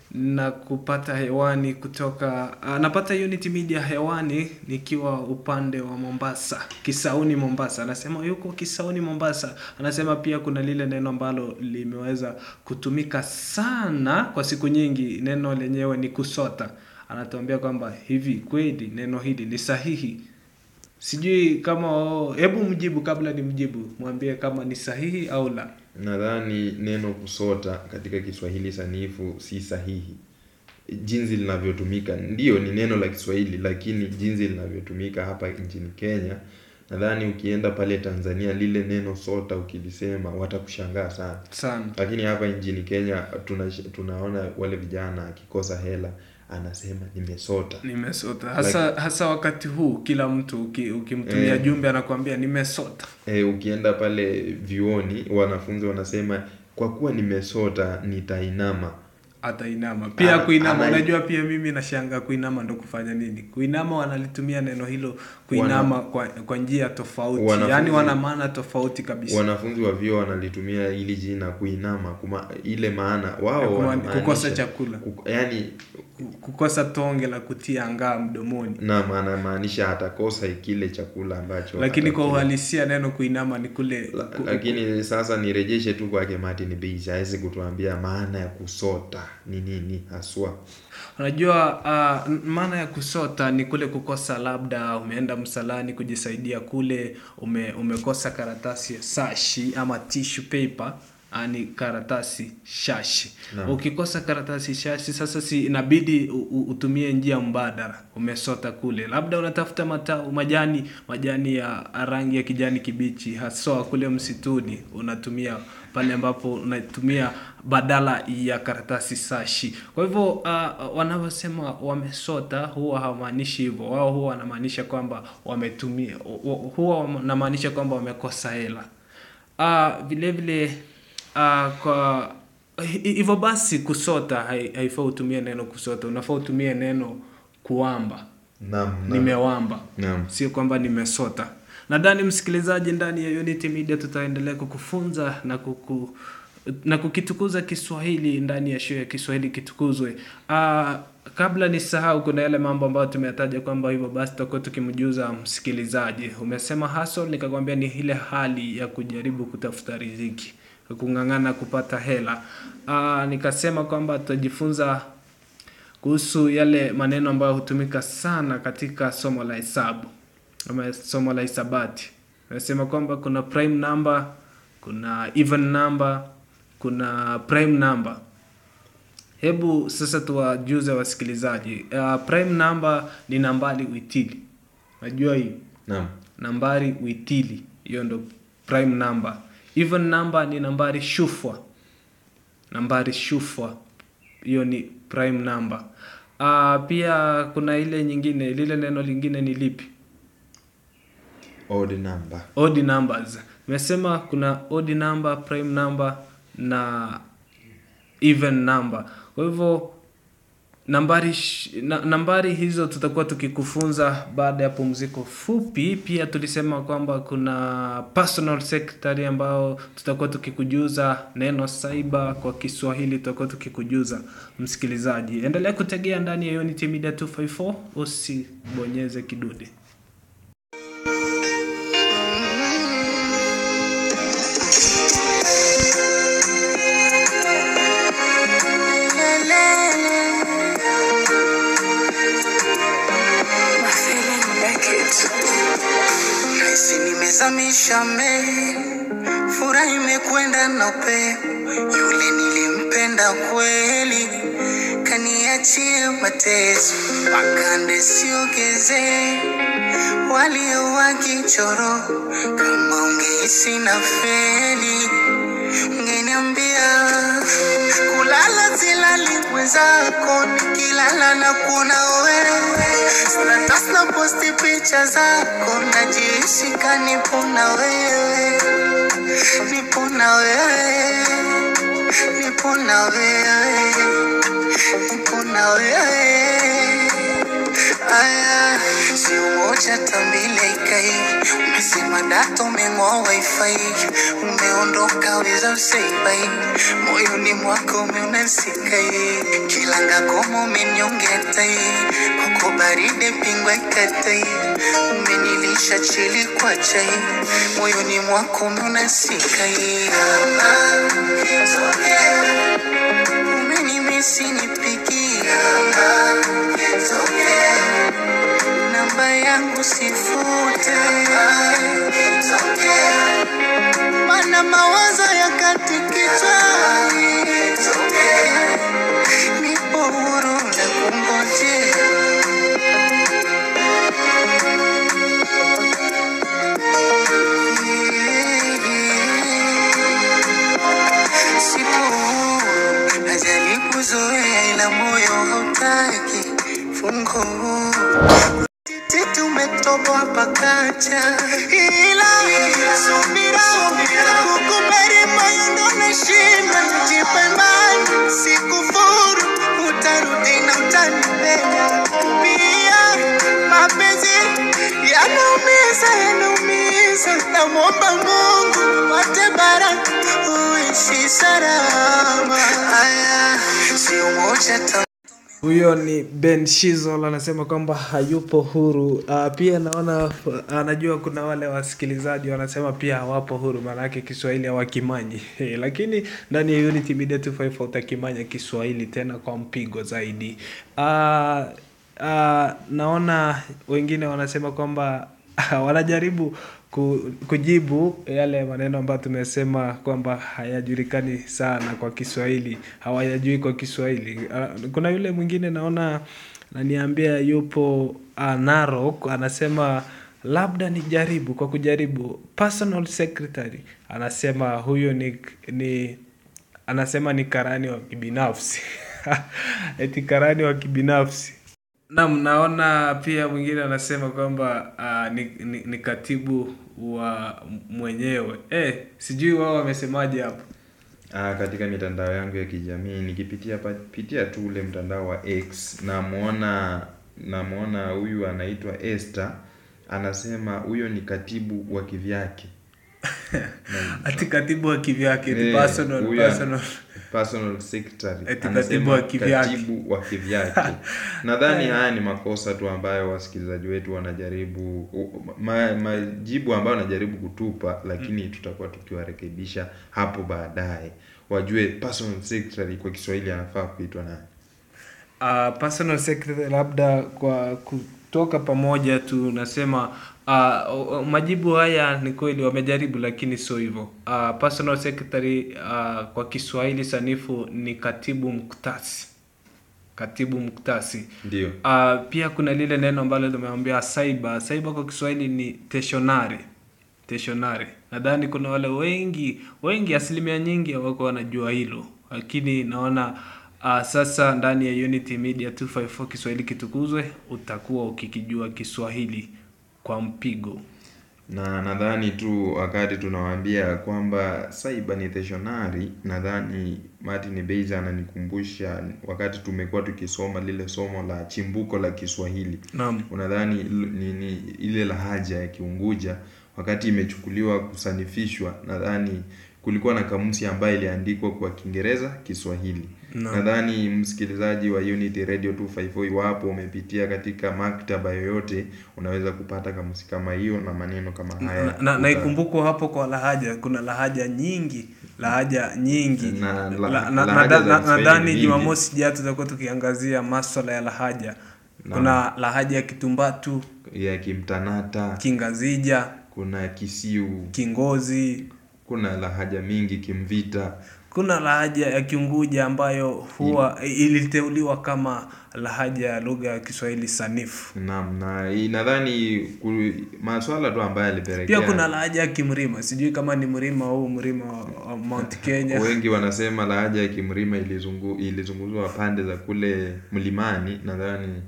na kupata hewani kutoka uh, napata Unity Media hewani nikiwa upande wa Mombasa, Kisauni Mombasa. Anasema yuko Kisauni Mombasa. Anasema pia kuna lile neno ambalo limeweza kutumika sana kwa siku nyingi, neno lenyewe ni kusota. Anatuambia kwamba hivi kweli neno hili ni sahihi? Sijui kama oh, hebu mjibu kabla ni mjibu, mwambie kama ni sahihi au la. Nadhani neno kusota katika Kiswahili sanifu si sahihi. Jinsi linavyotumika ndiyo ni neno la Kiswahili, lakini jinsi linavyotumika hapa nchini Kenya, nadhani ukienda pale Tanzania lile neno sota ukilisema watakushangaa sana. Sana. Lakini hapa nchini Kenya tuna, tunaona wale vijana akikosa hela anasema nimesota. Nimesota hasa hasa wakati huu, kila mtu uki, ukimtumia Eh. jumbe anakuambia nimesota. E, ukienda pale vyuoni wanafunzi wanasema kwa kuwa nimesota nitainama. Atainama pia Ana- kuinama. ana- Unajua, pia mimi nashanga kuinama ndo kufanya nini? Kuinama wanalitumia neno hilo kuinama kwa, kwa njia tofauti, Wanafunzi- yaani wana maana tofauti kabisa. Wanafunzi wa vyuo wanalitumia hili jina kuinama kuma, ile maana Ya wao kuma- wanamaanisha- kukosa chakula. kuk- yani Kukosa tonge la kutia ngaa mdomoni, na anamaanisha atakosa kile chakula ambacho lakini kwa atakila. uhalisia neno kuinama ni kule La- ku- lakini sasa nirejeshe tu kwake Martin Beige hawezi kutuambia maana ya kusota ni nini haswa. Unajua uh, n- maana ya kusota ni kule kukosa, labda umeenda msalani kujisaidia kule, ume, umekosa karatasi ya sashi ama tissue paper ah, ni karatasi shashi. Naam. Ukikosa karatasi shashi, sasa si inabidi u, u, utumie njia mbadala, umesota kule, labda unatafuta matao, majani majani ya rangi ya kijani kibichi, haswa kule msituni, unatumia pale ambapo unatumia badala ya karatasi sashi. Kwa hivyo uh, wanavyosema wamesota huwa hawamaanishi hivyo. Wao huwa wanamaanisha kwamba wametumia, hu- huwa wanamaanisha kwamba wamekosa hela. Uh, vile vile uh, kwa hi- hivyo basi kusota hai- haifai utumie neno kusota, unafaa utumie neno kuamba. Naam, naam. Nimewamba Naam. sio kwamba nimesota. Nadhani msikilizaji, ndani ya Unity Media tutaendelea kukufunza na kuku na kukitukuza Kiswahili ndani ya show ya Kiswahili kitukuzwe. Uh, kabla nisahau, kuna yale mambo ambayo tumeyataja kwamba hivyo basi tutakuwa tukimjuza msikilizaji. Umesema hustle, nikakwambia ni ile hali ya kujaribu kutafuta riziki, kung'ang'ana kupata hela. Uh, nikasema kwamba tutajifunza kuhusu yale maneno ambayo hutumika sana katika somo la hesabu ama somo la hisabati. Nasema kwamba kuna prime number, kuna even number, kuna prime number. Hebu sasa tuwajuze wasikilizaji. Uh, prime number ni nambari witili. Najua hii Naam. nambari witili, hiyo ndo prime number. Even number ni nambari shufwa, nambari shufwa, hiyo ni prime number. Uh, pia kuna ile nyingine, lile neno lingine ni lipi? Odd number. Odd numbers. Nimesema kuna odd number, prime number na even number. Kwa hivyo nambari sh- na, nambari hizo tutakuwa tukikufunza baada ya pumziko fupi. Pia tulisema kwamba kuna personal secretary ambao tutakuwa tukikujuza neno cyber kwa Kiswahili, tutakuwa tukikujuza msikilizaji. Endelea kutegea ndani ya Unity Media 254, usibonyeze kidude. Nahisi nimezamisha meli, furaha imekwenda na upepo. Yule nilimpenda kweli, kaniachie mateso, makande siogeze walio wakichoro. Kama ungehisi na feli, ungeniambia kulala silali mwenzako, nikilala na kuona wewe status na posti picha zako, najihisi kanipo na wewe, nipo na wewe, nipo na wewe, nipo na wewe. Aya, si umoja moja tambile ikai umesema data umeng'oa wifi umeondoka weza useibai moyoni mwako umeunasikai kilanga komo umenyongetai kwako baride pingwa ikatai umenilisha chili kwa chai moyoni mwako umeunasikai umenimisi nipigia namba yangu sifute mana mawazo ya katikitwa nipo huru na kungojea sipo huru najaribu zoea ila moyo hautaki fungo titi tumetoboa pakacha ila subira kukubali moyo ndo nashinda jipe imani sikufuru utarudi na utanipenda pia mapenzi yanaumiza yanaumiza namwomba mungu wate baraka uishi salama haya sio moja ta huyo ni ben shizol anasema kwamba hayupo huru uh, pia naona anajua kuna wale wasikilizaji wanasema pia hawapo huru maanake kiswahili hawakimanyi lakini ndani ya unity media 254 utakimanya kiswahili tena kwa mpigo zaidi uh, uh, naona wengine wanasema kwamba wanajaribu ku, kujibu yale maneno ambayo tumesema kwamba hayajulikani sana kwa Kiswahili, hawayajui kwa Kiswahili. Uh, kuna yule mwingine naona naniambia yupo uh, Narok anasema labda nijaribu kwa kujaribu personal secretary anasema huyo ni, ni anasema ni karani wa kibinafsi eti karani wa kibinafsi Naam, naona pia mwingine anasema kwamba uh, ni, ni, ni katibu wa mwenyewe eh, sijui wao wamesemaje hapo. Ah, katika mitandao yangu ya kijamii nikipitia pa- pitia tu ule mtandao wa X namuona namuona huyu anaitwa Esther anasema huyo ni katibu wa kivyake. Ati katibu wa kivyake, eti Eh, personal, huyo- personal. personal secretary Eti Anasema katibu wa kivyake. katibu wa kivyake nadhani haya ni makosa tu ambayo wasikilizaji wetu wanajaribu u- ma, majibu ambayo wanajaribu kutupa lakini tutakuwa tukiwarekebisha hapo baadaye wajue personal secretary kwa kiswahili anafaa kuitwa nani Uh, personal secretary labda kwa kutoka pamoja tu nasema uh, majibu haya ni kweli wamejaribu lakini sio hivyo uh, personal secretary uh, kwa kiswahili sanifu ni katibu mktasi katibu mktasi ndio uh, pia kuna lile neno ambalo limeambia cyber cyber kwa kiswahili ni teshonari teshonari nadhani kuna wale wengi wengi asilimia nyingi hawako wanajua hilo lakini naona uh, sasa ndani ya unity media 254 kiswahili kitukuzwe utakuwa ukikijua kiswahili kwa mpigo na nadhani tu wakati tunawaambia kwamba cyber ni stationary nadhani Martin Beiza ananikumbusha wakati tumekuwa tukisoma lile somo la chimbuko la Kiswahili naam unadhani l- ni, ni ile lahaja ya Kiunguja wakati imechukuliwa kusanifishwa nadhani kulikuwa na kamusi ambayo iliandikwa kwa Kiingereza Kiswahili Naam. nadhani msikilizaji wa Unity Radio 254 iwapo umepitia katika maktaba yoyote unaweza kupata kamusi kama hiyo na maneno kama haya na, na, na Uta- ikumbukwe hapo kwa lahaja kuna lahaja nyingi lahaja nyingi Na- la- La- na- lahaja na- za na- Kiswahili nadhani nyingi. jumamosi jao tutakuwa tukiangazia maswala ya lahaja kuna lahaja ya kitumbatu ya Kimtanata kingazija kuna Kisiu kingozi kuna lahaja mingi Kimvita kuna lahaja ya kiunguja ambayo huwa iliteuliwa kama lahaja ya lugha ya kiswahili sanifu Naam, na hii nadhani ku- maswala tu ambayo yalipelekea pia kuna lahaja ya kimrima sijui kama ni mrima huu mrima wa- wa mount kenya wengi wanasema lahaja ya Kimrima ilizungu, ilizunguzwa pande za kule mlimani, nadhani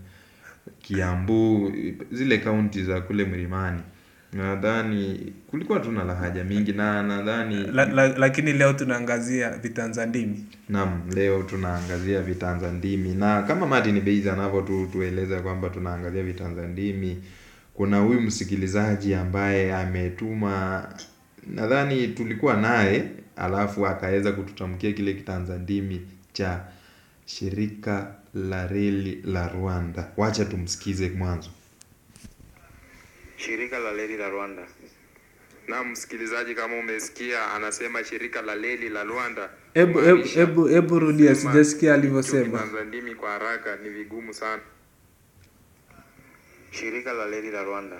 Kiambu, zile kaunti za kule mlimani. Nadhani kulikuwa tu na lahaja mingi na nadhani la, la, lakini leo tunaangazia vitanzandimi Naam, leo tunaangazia vitanza ndimi na kama Martin Beiza anavyo tu tueleza kwamba tunaangazia vitanza ndimi kuna huyu msikilizaji ambaye ametuma nadhani tulikuwa naye alafu akaweza kututamkia kile kitanzandimi cha shirika la reli la Rwanda. Wacha tumsikize mwanzo. Shirika la reli la Rwanda. Na msikilizaji, kama umesikia, anasema shirika la reli la Rwanda. Hebu hebu kumaanisha hebu hebu rudia, kusema sijasikia hicho alivyosema. kitanzandimi kwa haraka ni vigumu sana. Shirika la reli la Rwanda.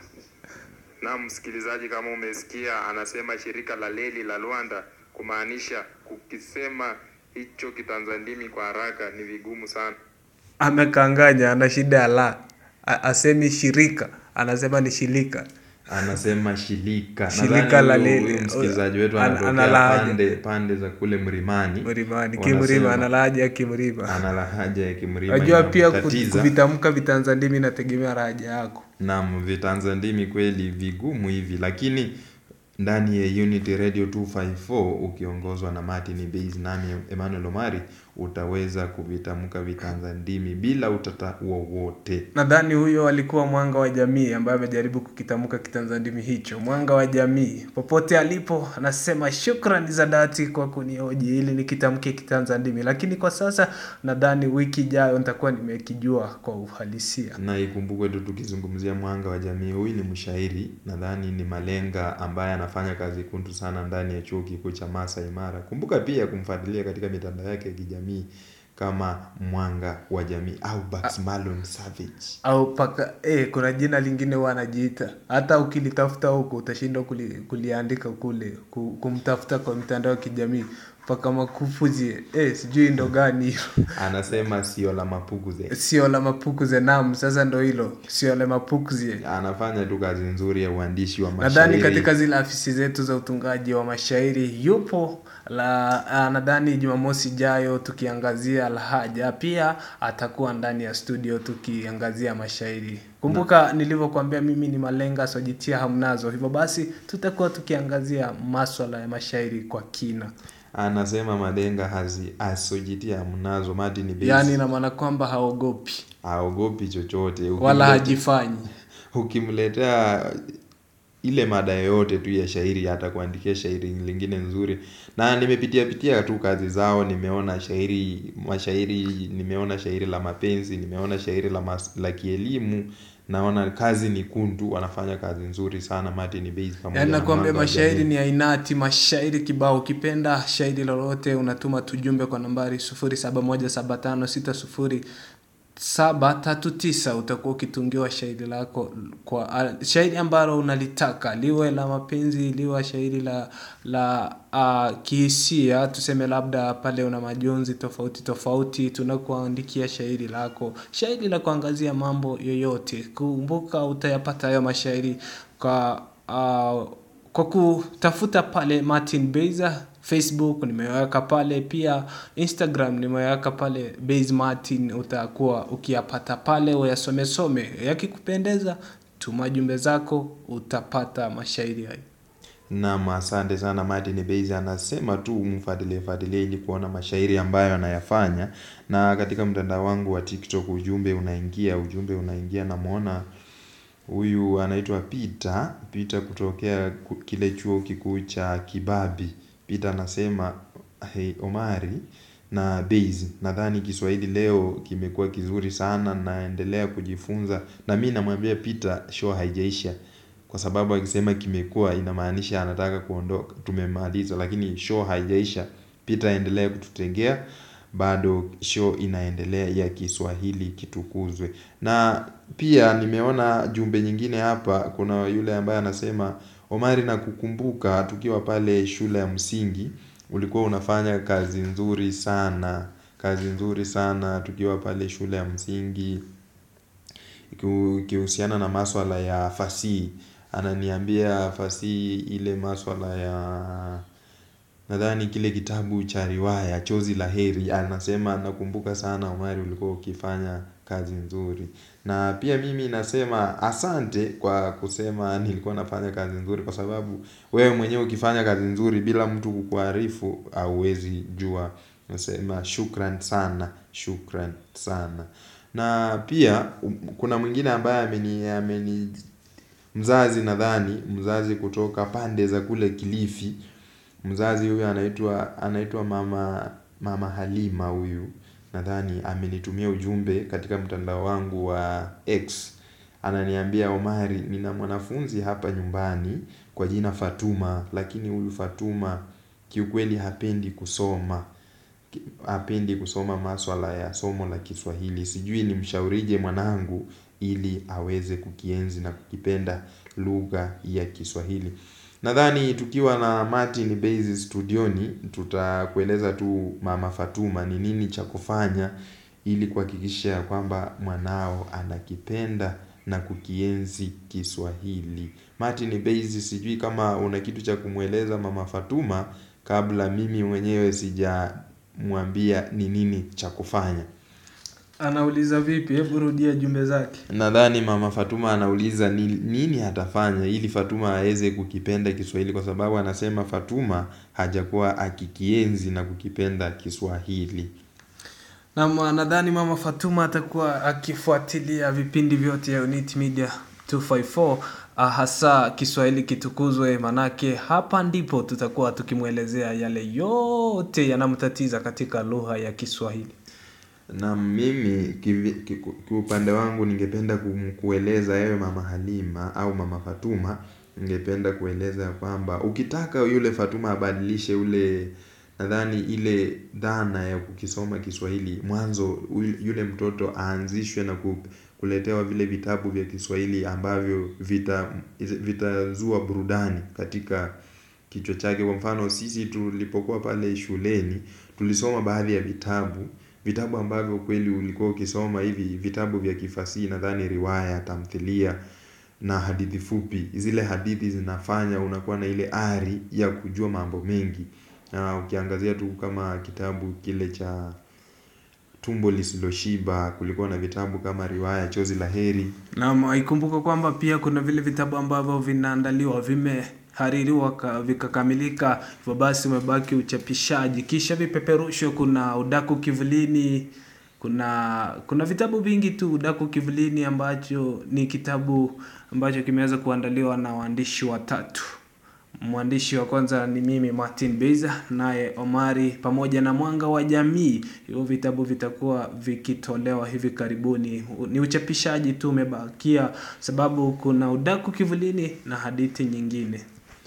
Na msikilizaji, kama umesikia, anasema shirika la reli la Rwanda, kumaanisha kukisema hicho kitanzandimi kwa haraka ni vigumu sana. Amekanganya, ana shida ya la, A- asemi shirika, anasema ni shirika. Anasema shirika. Shirika la Nadhani huyu- leli- huyu msikilizaji wetu ana- anatokea analahaja. pande pande za kule Mlimani. Mlimani, Wanasema- kimrima, analahaja ya kimrima. ana lahaja ya Kimrima Unajua pia ku- inamtatiza. kuvitamka vitanzandimi inategemea raja yako. Naam, vitanzandimi kweli vigumu hivi, lakini ndani ya Unity Radio 254 ukiongozwa na Martin Base nami Emmanuel Omari utaweza kuvitamka vitanzandimi bila utata wowote. Nadhani huyo alikuwa mwanga wa jamii ambaye amejaribu kukitamka kitanzandimi hicho. Mwanga wa jamii popote alipo, anasema shukrani za dhati kwa kunihoji ili nikitamke kitanzandimi, lakini kwa sasa nadhani wiki ijayo nitakuwa nimekijua kwa uhalisia. Na ikumbukwe tu tukizungumzia mwanga wa jamii, huyu ni mshairi, nadhani ni malenga ambaye anafanya kazi kuntu sana ndani ya chuo kikuu cha Masai Mara. Kumbuka pia kumfuatilia katika mitandao yake ya kijamii kama mwanga wa jamii au Bugs Malone Savage. au paka eh, kuna jina lingine huwa anajiita, hata ukilitafuta huko utashindwa kuli, kuliandika kule ku, kumtafuta kwa mitandao ya kijamii paka makufuzi eh, sijui ndo gani hiyo Anasema sio la mapuguze. sio la mapukuze nam sasa ndo hilo sio la mapukuze Anafanya tu kazi nzuri ya uandishi wa mashairi. nadhani katika zile afisi zetu za utungaji wa mashairi yupo la ah, nadhani jumamosi ijayo tukiangazia lahaja pia atakuwa ndani ya studio tukiangazia mashairi kumbuka nilivyokuambia mimi ni malenga sojitia hamnazo hivyo basi tutakuwa tukiangazia maswala ya mashairi kwa kina Anasema malenga hazi asojitia mnazo Martin Base. yaani ina maana kwamba haogopi haogopi chochote. wala Ukimlete- hajifanyi ukimletea ile mada yoyote tu ya shairi atakuandikia shairi lingine nzuri na nimepitia pitia tu kazi zao nimeona shairi mashairi nimeona shairi la mapenzi nimeona shairi la, mas, la kielimu naona kazi ni kuntu wanafanya kazi nzuri sana Martin Base pamoja yaani na nakwambia Mwanga wa mashairi Jamii. ni ainati mashairi kibao ukipenda shairi lolote unatuma tujumbe kwa nambari 071756 saba tatu tisa utakuwa ukitungiwa shairi lako kwa a- shairi ambalo unalitaka liwe la mapenzi liwe shairi la la uh, kihisia tuseme labda pale una majonzi tofauti tofauti tunakuandikia shairi lako shairi la kuangazia mambo yoyote kumbuka utayapata hayo mashairi kwa uh, kwa kutafuta pale Martin Beza Facebook nimeweka pale pia Instagram nimeweka pale Base Martin utakuwa ukiyapata pale uyasome some yakikupendeza tuma jumbe zako utapata mashairi hayo Naam, asante sana Martin Base anasema tu mfuatilie fuatilie ili kuona mashairi ambayo anayafanya, na katika mtandao wangu wa TikTok ujumbe unaingia, ujumbe unaingia, namwona huyu anaitwa Peter, Peter kutokea ku- kile chuo kikuu cha Kibabi. Peter anasema hey, Omari na Base, nadhani Kiswahili leo kimekuwa kizuri sana, naendelea kujifunza, na mi namwambia Peter show haijaisha kwa sababu akisema kimekuwa inamaanisha anataka kuondoka tumemaliza lakini show haijaisha Peter aendelee kututegea bado show inaendelea ya Kiswahili kitukuzwe na pia nimeona jumbe nyingine hapa kuna yule ambaye anasema Omari na kukumbuka tukiwa pale shule ya msingi ulikuwa unafanya kazi nzuri sana kazi nzuri sana tukiwa pale shule ya msingi ikihu- ikihusiana na maswala ya fasihi ananiambia fasihi ile maswala ya nadhani kile kitabu cha riwaya chozi la heri anasema nakumbuka sana Omari ulikuwa ukifanya kazi nzuri na pia mimi nasema asante kwa kusema nilikuwa nafanya kazi nzuri kwa sababu wewe mwenyewe ukifanya kazi nzuri bila mtu kukuarifu hauwezi jua nasema shukran sana shukran sana na pia um, kuna mwingine ambaye ameni ameni mzazi nadhani mzazi kutoka pande za kule Kilifi mzazi huyu anaitwa anaitwa mama mama Halima huyu nadhani amenitumia ujumbe katika mtandao wangu wa X ananiambia Omari nina mwanafunzi hapa nyumbani kwa jina Fatuma lakini huyu Fatuma kiukweli hapendi kusoma hapendi kusoma maswala ya somo la Kiswahili sijui nimshaurije mwanangu ili aweze kukienzi na kukipenda lugha ya Kiswahili nadhani tukiwa na Martin Base studioni tutakueleza tu mama Fatuma ni nini cha kufanya ili kuhakikisha ya kwamba mwanao anakipenda na kukienzi Kiswahili Martin Base sijui kama una kitu cha kumweleza mama Fatuma kabla mimi mwenyewe sijamwambia ni nini cha kufanya Anauliza vipi? Hebu rudia jumbe zake. nadhani mama Fatuma anauliza ni, nini atafanya ili Fatuma aweze kukipenda Kiswahili kwa sababu anasema Fatuma hajakuwa akikienzi na kukipenda Kiswahili Na nadhani mama Fatuma atakuwa akifuatilia vipindi vyote ya Unit Media 254 ah, hasa Kiswahili kitukuzwe, manake hapa ndipo tutakuwa tukimwelezea yale yote yanamtatiza katika lugha ya Kiswahili. na mimi kivi- kiku- kiupande wangu ningependa kum- kueleza ewe mama Halima au mama Fatuma ningependa kueleza ya kwamba ukitaka yule Fatuma abadilishe ule nadhani ile dhana ya kukisoma Kiswahili mwanzo ul- yule mtoto aanzishwe na ku- kuletewa vile vitabu vya Kiswahili ambavyo vita vitazua burudani katika kichwa chake kwa mfano sisi tulipokuwa pale shuleni tulisoma baadhi ya vitabu vitabu ambavyo kweli ulikuwa ukisoma hivi vitabu vya kifasihi nadhani riwaya tamthilia na hadithi fupi zile hadithi zinafanya unakuwa na ile ari ya kujua mambo mengi na ukiangazia tu kama kitabu kile cha tumbo lisiloshiba kulikuwa na vitabu kama riwaya chozi la heri Naam, ikumbuka kwamba pia kuna vile vitabu ambavyo vinaandaliwa vimehaririwa ka- vikakamilika, hivyo basi umebaki uchapishaji, kisha vipeperushwe. Kuna udaku kivulini, kuna kuna vitabu vingi tu. Udaku kivulini ambacho ni kitabu ambacho kimeweza kuandaliwa na waandishi watatu. Mwandishi wa kwanza ni mimi Martin Beza, naye Omari pamoja na Mwanga wa Jamii. Hivyo vitabu vitakuwa vikitolewa hivi karibuni. Ni uchapishaji tu umebakia, sababu kuna udaku kivulini na hadithi nyingine.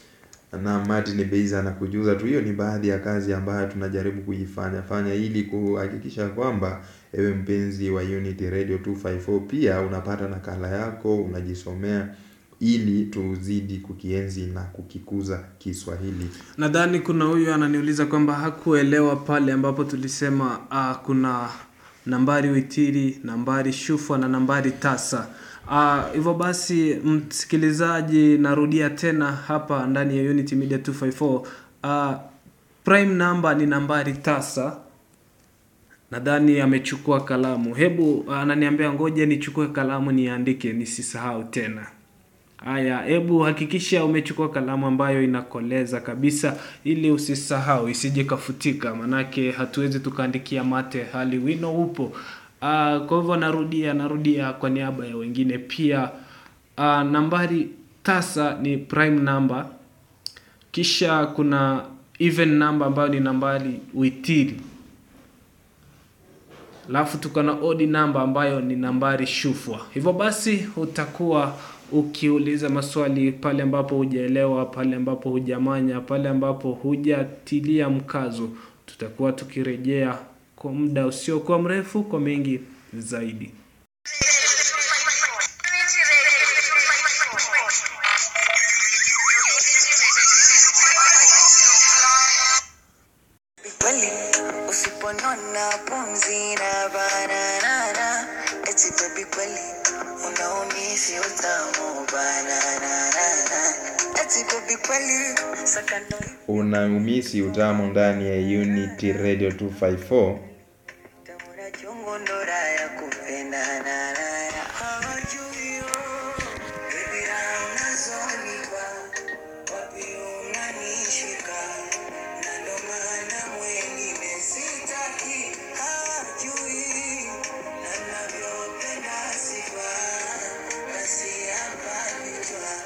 na Martin Beiza anakujuza tu hiyo ni baadhi ya kazi ambayo tunajaribu kuifanya fanya ili kuhakikisha kwamba ewe mpenzi wa Unity Radio 254 pia unapata nakala yako unajisomea ili tuzidi kukienzi na kukikuza Kiswahili Nadhani kuna huyu ananiuliza kwamba hakuelewa pale ambapo tulisema ah, kuna nambari witiri, nambari shufwa na nambari tasa. Ah, Hivyo basi msikilizaji, narudia tena hapa ndani ya Unity Media 254. Ah, prime number ni nambari tasa. Nadhani amechukua kalamu. Hebu ananiambia ngoja nichukue kalamu niandike nisisahau tena. Haya, hebu hakikisha umechukua kalamu ambayo inakoleza kabisa ili usisahau isije kafutika, manake hatuwezi tukaandikia mate hali wino upo. Ah, kwa hivyo narudia narudia kwa niaba ya wengine pia. Ah, nambari tasa ni prime number, kisha kuna even number ambayo ni nambari witiri, alafu tuko na odd number ambayo ni nambari shufwa. Hivyo basi utakuwa ukiuliza maswali pale ambapo hujaelewa, pale ambapo hujamanya, pale ambapo hujatilia mkazo, tutakuwa tukirejea kwa muda usiokuwa mrefu kwa mengi zaidi. kweli usiponona pumzi na bananana eti baby kweli unaumisi utamu bananana eti baby kweli sakando unaumisi utamu ndani ya Unity Radio 254 tamura chungu ndora ya kupendana hawajui yo baby unazonipa wapi unanishika na ndo maana mwengine sitaki hawajui na navyopenda sifa basi hapa vichwa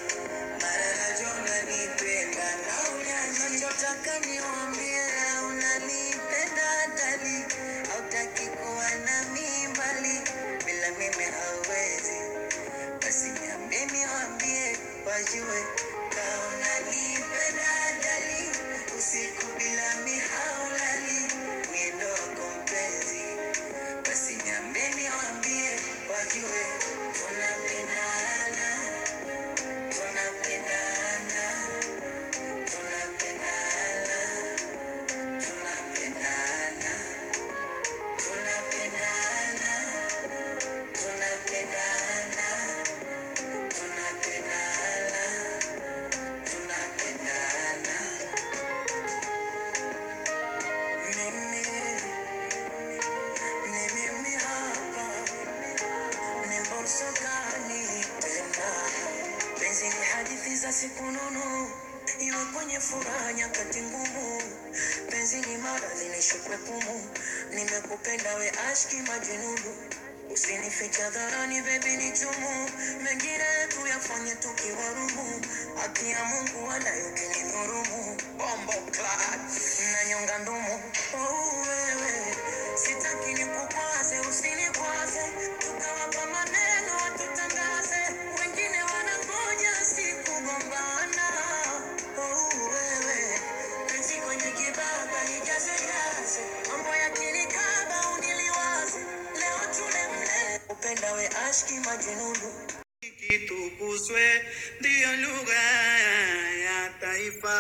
radhi nishukwe pumu nimekupenda we ashki majinunu usinificha dharani bebi ni chumu mengine yetu yafanye tukiwa rumu haki ya mungu wala yukinidhurumu bombo clad nanyonga ndumu oh, wewe sitaki nikukwaze usinikwaze tukawapa maneno watutangaze wengine wanangoja sikugombana oh, wewe penzi kwenye kibaba nijaze jaze mambo yakinikaba uniliwaze leo tule mlele upenda we ashki majinunu kitukuzwe ndiyo lugha ya taifa.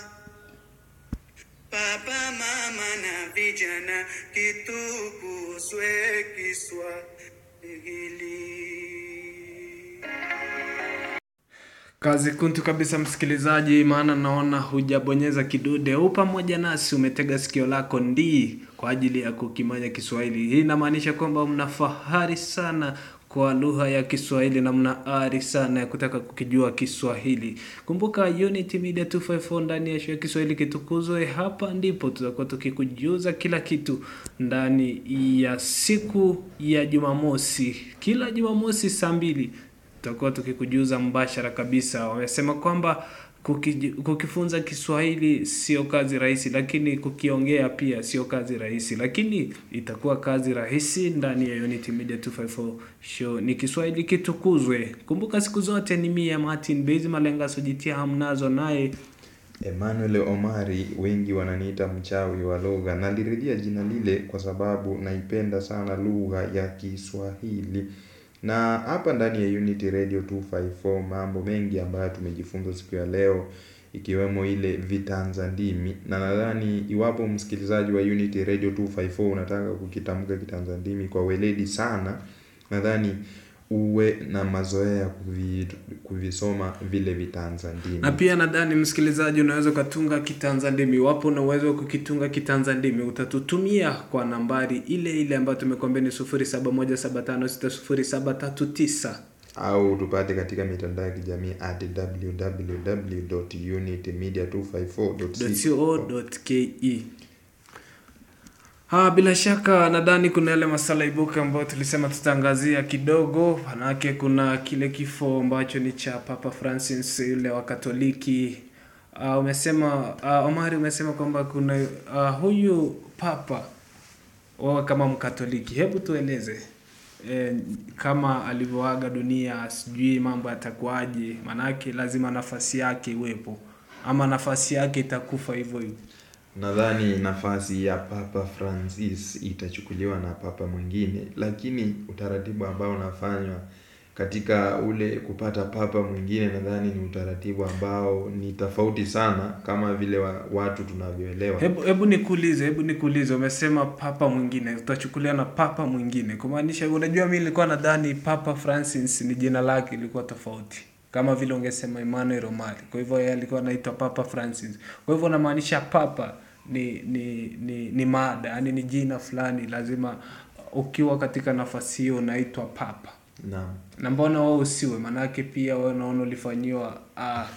Baba, mama na vijana, kitukuzwe Kiswahili. Kazi kuntu kabisa msikilizaji, maana naona hujabonyeza kidude u pamoja nasi, umetega sikio lako ndii kwa ajili ya kukimanya Kiswahili. Hii inamaanisha kwamba mna fahari sana kwa lugha ya Kiswahili na mna ari sana ya kutaka kukijua Kiswahili. Kumbuka Unity Media 254 ndani ya show ya Kiswahili kitukuzwe. Hapa ndipo tutakuwa tukikujuza kila kitu ndani ya siku ya Jumamosi, kila Jumamosi saa mbili tutakuwa tukikujuza mbashara kabisa. Wamesema kwamba kuki, kukifunza Kiswahili sio kazi rahisi, lakini kukiongea pia sio kazi rahisi, lakini itakuwa kazi rahisi ndani ya Unity Media 254 show. Ni Kiswahili kitukuzwe. Kumbuka siku zote ni mia Martin Bezi Malenga sojitia hamnazo naye Emmanuel Omari, wengi wananiita mchawi wa lugha. Nalirudia jina lile kwa sababu naipenda sana lugha ya Kiswahili. Na hapa ndani ya Unity Radio 254 mambo mengi ambayo tumejifunza siku ya leo ikiwemo ile vitanza ndimi, na nadhani iwapo msikilizaji wa Unity Radio 254 unataka kukitamka kitanza ndimi kwa weledi sana, nadhani uwe na mazoea ya kuvi, kuvisoma vile vitanza ndimi. na pia nadhani msikilizaji unaweza ukatunga kitanza ndimi iwapo una uwezo wa kukitunga kitanza ndimi utatutumia kwa nambari ile ile ambayo tumekwambia ni 0717560739 au tupate katika mitandao ya kijamii at www.unitymedia254.co co.ke Ha, bila shaka nadhani kuna yale masala ibuka ambayo tulisema tutaangazia kidogo, manake kuna kile kifo ambacho ni cha Papa Francis yule wa Katoliki. Uh, umesema uh, Omari umesema kwamba kuna uh, huyu papa wewe kama Mkatoliki, hebu tueleze e, kama alivyoaga dunia, sijui mambo yatakuwaje, manake lazima nafasi yake iwepo, ama nafasi yake itakufa hivyo hivyo. Nadhani nafasi ya Papa Francis itachukuliwa na papa mwingine, lakini utaratibu ambao unafanywa katika ule kupata papa mwingine, nadhani ni utaratibu ambao ni tofauti sana kama vile wa, watu tunavyoelewa. Hebu hebu nikuulize, hebu nikuulize, umesema papa mwingine, utachukulia na papa mwingine, kumaanisha, unajua, mimi nilikuwa nadhani Papa Francis ni jina lake ilikuwa tofauti, kama vile ungesema Emmanuel Omari. Kwa hivyo yeye alikuwa anaitwa Papa Francis. Kwa hivyo unamaanisha papa ni ni ni, ni mada, yani ni jina fulani, lazima ukiwa katika nafasi hiyo unaitwa papa. Naam. Na mbona wewe usiwe? Maanake pia wewe naona ulifanyiwa uh,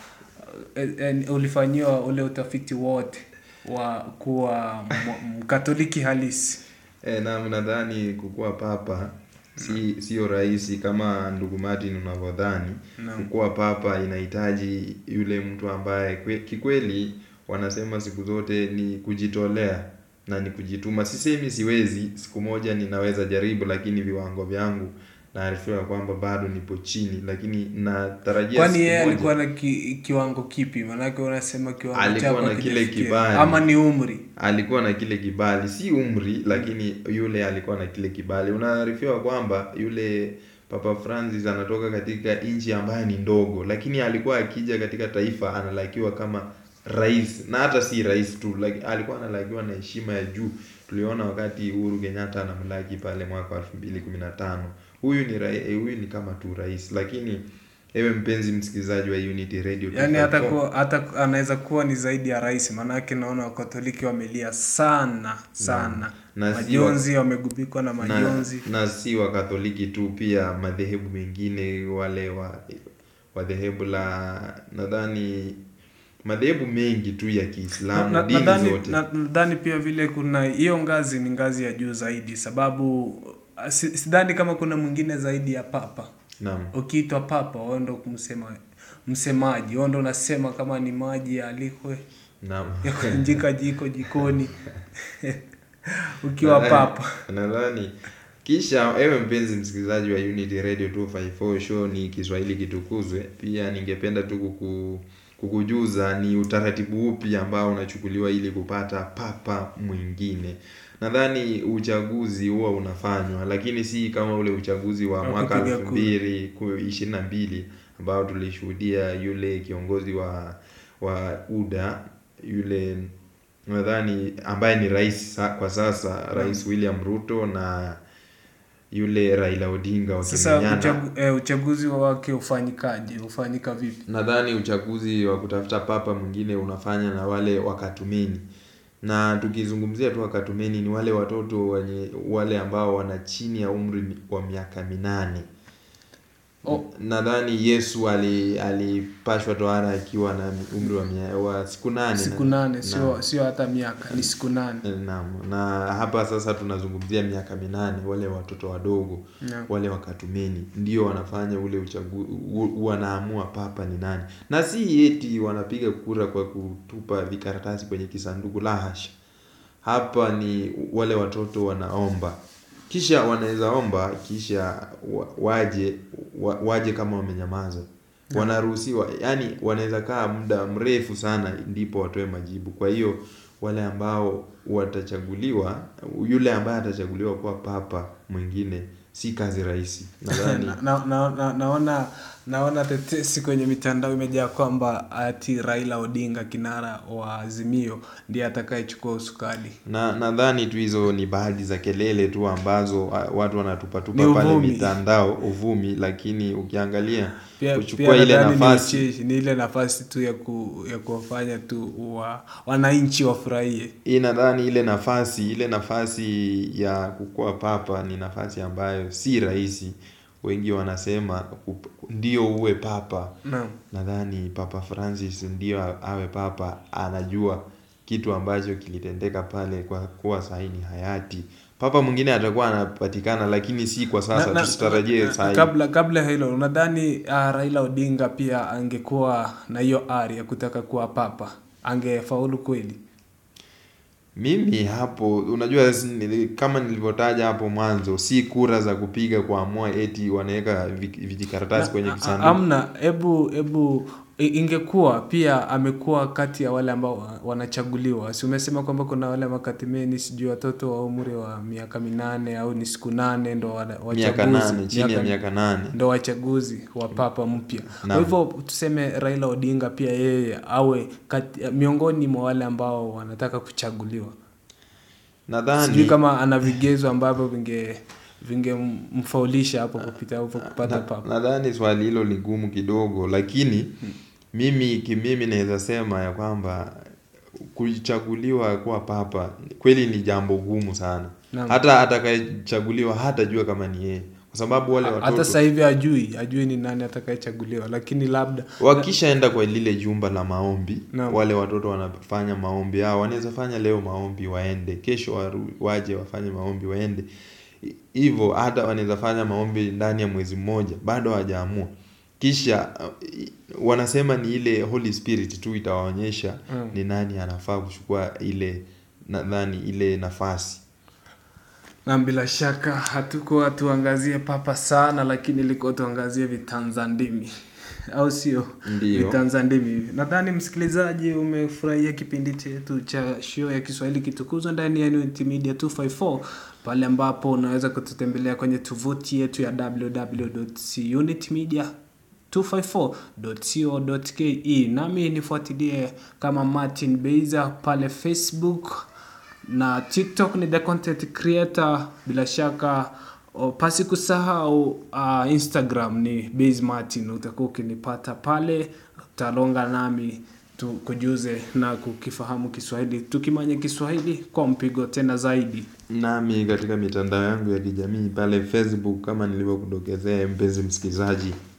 uh, ulifanyiwa ule utafiti wote wa kuwa m- mkatoliki halisi. E, naam, nadhani kukuwa papa si sio rahisi kama ndugu Martin unavyodhani. Naam. Kukuwa papa inahitaji yule mtu ambaye kwe, kikweli wanasema siku zote ni kujitolea na ni kujituma. Sisemi siwezi, siku moja ninaweza jaribu, lakini viwango vyangu naarifiwa kwamba bado nipo chini, lakini natarajia Kwani siku yeye moja- alikuwa na ki, kiwango kipi? Maanake unasema kiwango Alikuwa chako na kile hakijafikia. kibali. ama ni umri? alikuwa na kile kibali, si umri, lakini yule alikuwa na kile kibali. Unaarifiwa kwamba yule Papa Francis anatoka katika nchi ambayo ni ndogo, lakini alikuwa akija katika taifa analakiwa kama rais, na hata si rais tu, like, alikuwa analakiwa na heshima ya juu. Tuliona wakati Uhuru Kenyatta anamlaki pale mwaka wa 2015. Huyu ni rai, eh, huyu ni kama tu rais, lakini ewe mpenzi msikilizaji wa Unity Radio Yaani hata 254, kuwa hata anaweza kuwa ni zaidi ya rais, maanake naona Wakatoliki wamelia sana sana, Na si majonzi, wamegubikwa na na, majonzi. na si wakatoliki tu pia madhehebu mengine wale wa wa dhehebu la nadhani madhehebu mengi tu ya Na- Kiislamu na- dini nadhani zote na- nadhani pia vile kuna hiyo ngazi ni ngazi ya juu zaidi sababu ah, si- sidhani kama kuna mwingine zaidi ya papa naam ukiitwa papa wewe ndo kumsema msemaji wewe ndo unasema kama ni maji yalikwe naam ya kuinjika jiko jikoni ukiwa Nadhani- papa nadhani kisha ewe mpenzi msikilizaji wa Unity Radio 254 show ni Kiswahili kitukuzwe pia ningependa tu kuku, kukujuza ni utaratibu upi ambao unachukuliwa ili kupata papa mwingine nadhani uchaguzi huwa unafanywa lakini si kama ule uchaguzi wa Wa mwaka kupiga elfu kura. mbili ishirini na mbili ambao tulishuhudia yule kiongozi wa wa UDA yule nadhani ambaye ni rais sa, kwa sasa rais William Ruto na yule Raila Odinga sasa wakimenyana. uchagu, eh, uchaguzi wake ufanyikaje ufanyika vipi Nadhani uchaguzi wa kutafuta papa mwingine unafanya na wale wakatumeni, na tukizungumzia tu wakatumeni ni wale watoto wenye wale ambao wana chini ya umri wa miaka minane. Oh. Nadhani Yesu ali alipashwa tohara akiwa na umri wa, mia, wa siku nane siku na- nane Naam. sio sio hata miaka ni siku nane Naam, na hapa sasa tunazungumzia miaka minane, wale watoto wadogo Naam. wale wakatumeni ndio wanafanya ule uchaguzi, wanaamua papa ni nani, na si eti wanapiga kura kwa kutupa vikaratasi kwenye kisanduku, la hasha. Hapa ni wale watoto wanaomba, kisha wanaweza omba, kisha wa- waje wa, waje kama wamenyamaza wanaruhusiwa yani wanaweza kaa muda mrefu sana ndipo watoe majibu kwa hiyo wale ambao watachaguliwa yule ambaye atachaguliwa kuwa papa mwingine si kazi rahisi nadhani na, na, na, na, naona naona tetesi kwenye mitandao imejaa kwamba ati Raila Odinga kinara wa Azimio ndiye atakayechukua usukani. na nadhani tu hizo ni baadhi za kelele tu ambazo ah, watu Ni wanatupatupa pale uvumi. mitandao uvumi lakini ukiangalia Pia, kuchukua pia ile nadhani ni nafasi ucheshi, ni ile nafasi tu ya ku, ya kuwafanya tu wa, wananchi wafurahie. hii nadhani ile nafasi ile nafasi ya kukuwa papa ni nafasi ambayo si rahisi wengi wanasema kup- ndio uwe papa Naam. nadhani papa francis ndio a- awe papa anajua kitu ambacho kilitendeka pale kwa kuwa sahi ni hayati papa mwingine atakuwa anapatikana lakini si kwa sasa Na- na- tusitarajie na- sahi kabla kabla ya hilo unadhani uh, Raila Odinga pia angekuwa na hiyo ari ya kutaka kuwa papa angefaulu kweli? mimi hapo unajua si- nili- kama nilivyotaja hapo mwanzo si kura za kupiga kuamua eti wanaweka vi- vijikaratasi kwenye Na- a- kisanduku Amna, hebu hebu i- ingekuwa pia amekuwa kati ya wale ambao wa- wanachaguliwa. Si umesema kwamba kuna wale makatimeni sijui watoto wa umri wa miaka minane au ni siku nane ndo wana- miaka wachaguzi nane chini ya miaka nane ndo wachaguzi wa papa mpya. Kwa Naam. hivyo tuseme Raila Odinga pia yeye awe kati, miongoni mwa wale ambao wanataka kuchaguliwa. Sijui nadhani kama ana vigezo ambavyo vinge vingemfaulisha hapo kupita hapo kupata na- papa. nadhani swali hilo ni gumu kidogo lakini mimi kimimi naweza sema ya kwamba kuchaguliwa kuwa papa kweli ni jambo gumu sana Naam. hata atakayechaguliwa hatajua kama ni yeye kwa sababu wale hata watoto sasa hivi ajui ajui ni nani atakayechaguliwa lakini labda wakishaenda kwa lile jumba la maombi Naam. wale watoto wanafanya maombi yao wanaweza fanya leo maombi waende kesho waru, waje wafanye maombi waende I- hivyo hata wanaweza fanya maombi ndani ya mwezi mmoja bado hawajaamua kisha uh, i- wanasema ni ile holy spirit tu itawaonyesha Mm. ni nani anafaa kuchukua ile nadhani ile nafasi na bila shaka hatukuwa tuangazie papa sana lakini ilikuwa tuangazie vitanzandimi au sio Ndiyo. vitanzandimi nadhani msikilizaji umefurahia kipindi chetu cha show ya kiswahili kitukuzwa ndani ya Unity Media 254 pale ambapo unaweza kututembelea kwenye tovuti yetu ya www.unitmedia 254.co.ke nami nifuatilie kama Martin Beiza pale Facebook na TikTok ni the content creator bila shaka o, pasi kusahau uh, Instagram ni Base Martin utakuwa ukinipata pale utalonga nami tukujuze na kukifahamu Kiswahili tukimanya Kiswahili kwa mpigo tena zaidi nami katika mitandao yangu ya kijamii pale facebook kama nilivyokudokezea mpenzi msikilizaji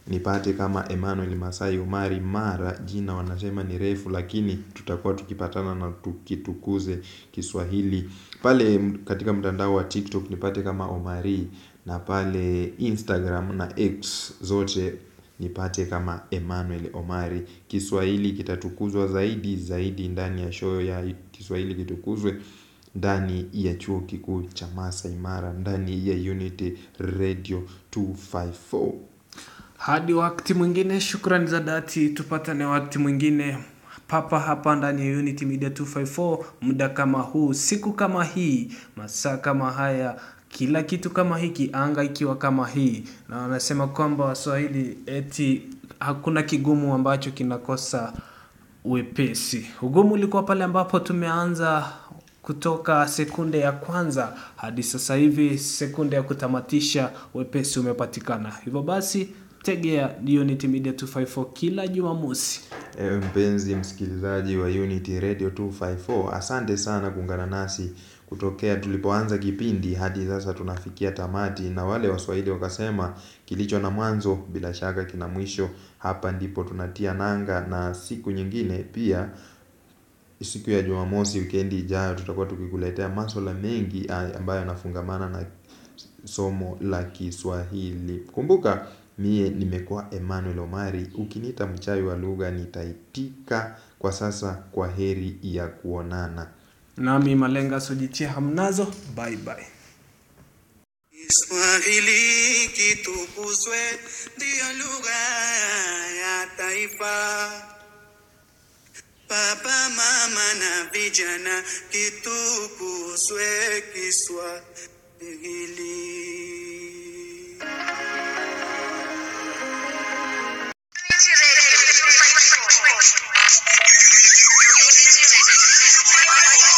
nipate kama Emmanuel Masai Omari Mara. Jina wanasema ni refu, lakini tutakuwa tukipatana na tukitukuze Kiswahili. Pale katika mtandao wa TikTok nipate kama Omari, na pale Instagram na X zote nipate kama Emmanuel Omari. Kiswahili kitatukuzwa zaidi zaidi ndani ya show ya Kiswahili kitukuzwe ndani ya chuo kikuu cha Masai Mara, ndani ya Unity Radio 254. Hadi wakati mwingine, shukrani za dhati. Tupatane wakati mwingine papa hapa ndani ya Unity Media 254, muda kama huu, siku kama hii, masaa kama haya, kila kitu kama hiki, anga ikiwa kama hii, na wanasema kwamba Waswahili eti hakuna kigumu ambacho kinakosa wepesi. Ugumu ulikuwa pale ambapo tumeanza kutoka sekunde ya kwanza hadi sasa hivi sekunde ya kutamatisha, wepesi umepatikana. Hivyo basi tegea Unity Media 254 kila Jumamosi. Ewe mpenzi msikilizaji wa Unity Radio 254, asante sana kuungana nasi kutokea tulipoanza kipindi hadi sasa tunafikia tamati, na wale Waswahili wakasema kilicho na mwanzo bila shaka kina mwisho. Hapa ndipo tunatia nanga, na siku nyingine pia, siku ya Jumamosi wikendi ijayo, tutakuwa tukikuletea masuala mengi ambayo yanafungamana na somo la Kiswahili. Kumbuka mie nimekuwa Emmanuel Omari. Ukiniita mchawi wa lugha nitaitika. Kwa sasa, kwa heri ya kuonana. Nami Malenga sojitia hamnazo, bye bye. Kiswahili kitukuzwe, ndiyo lugha ya taifa. Baba, mama na vijana, kitukuzwe Kiswahili. Unity Radio 254.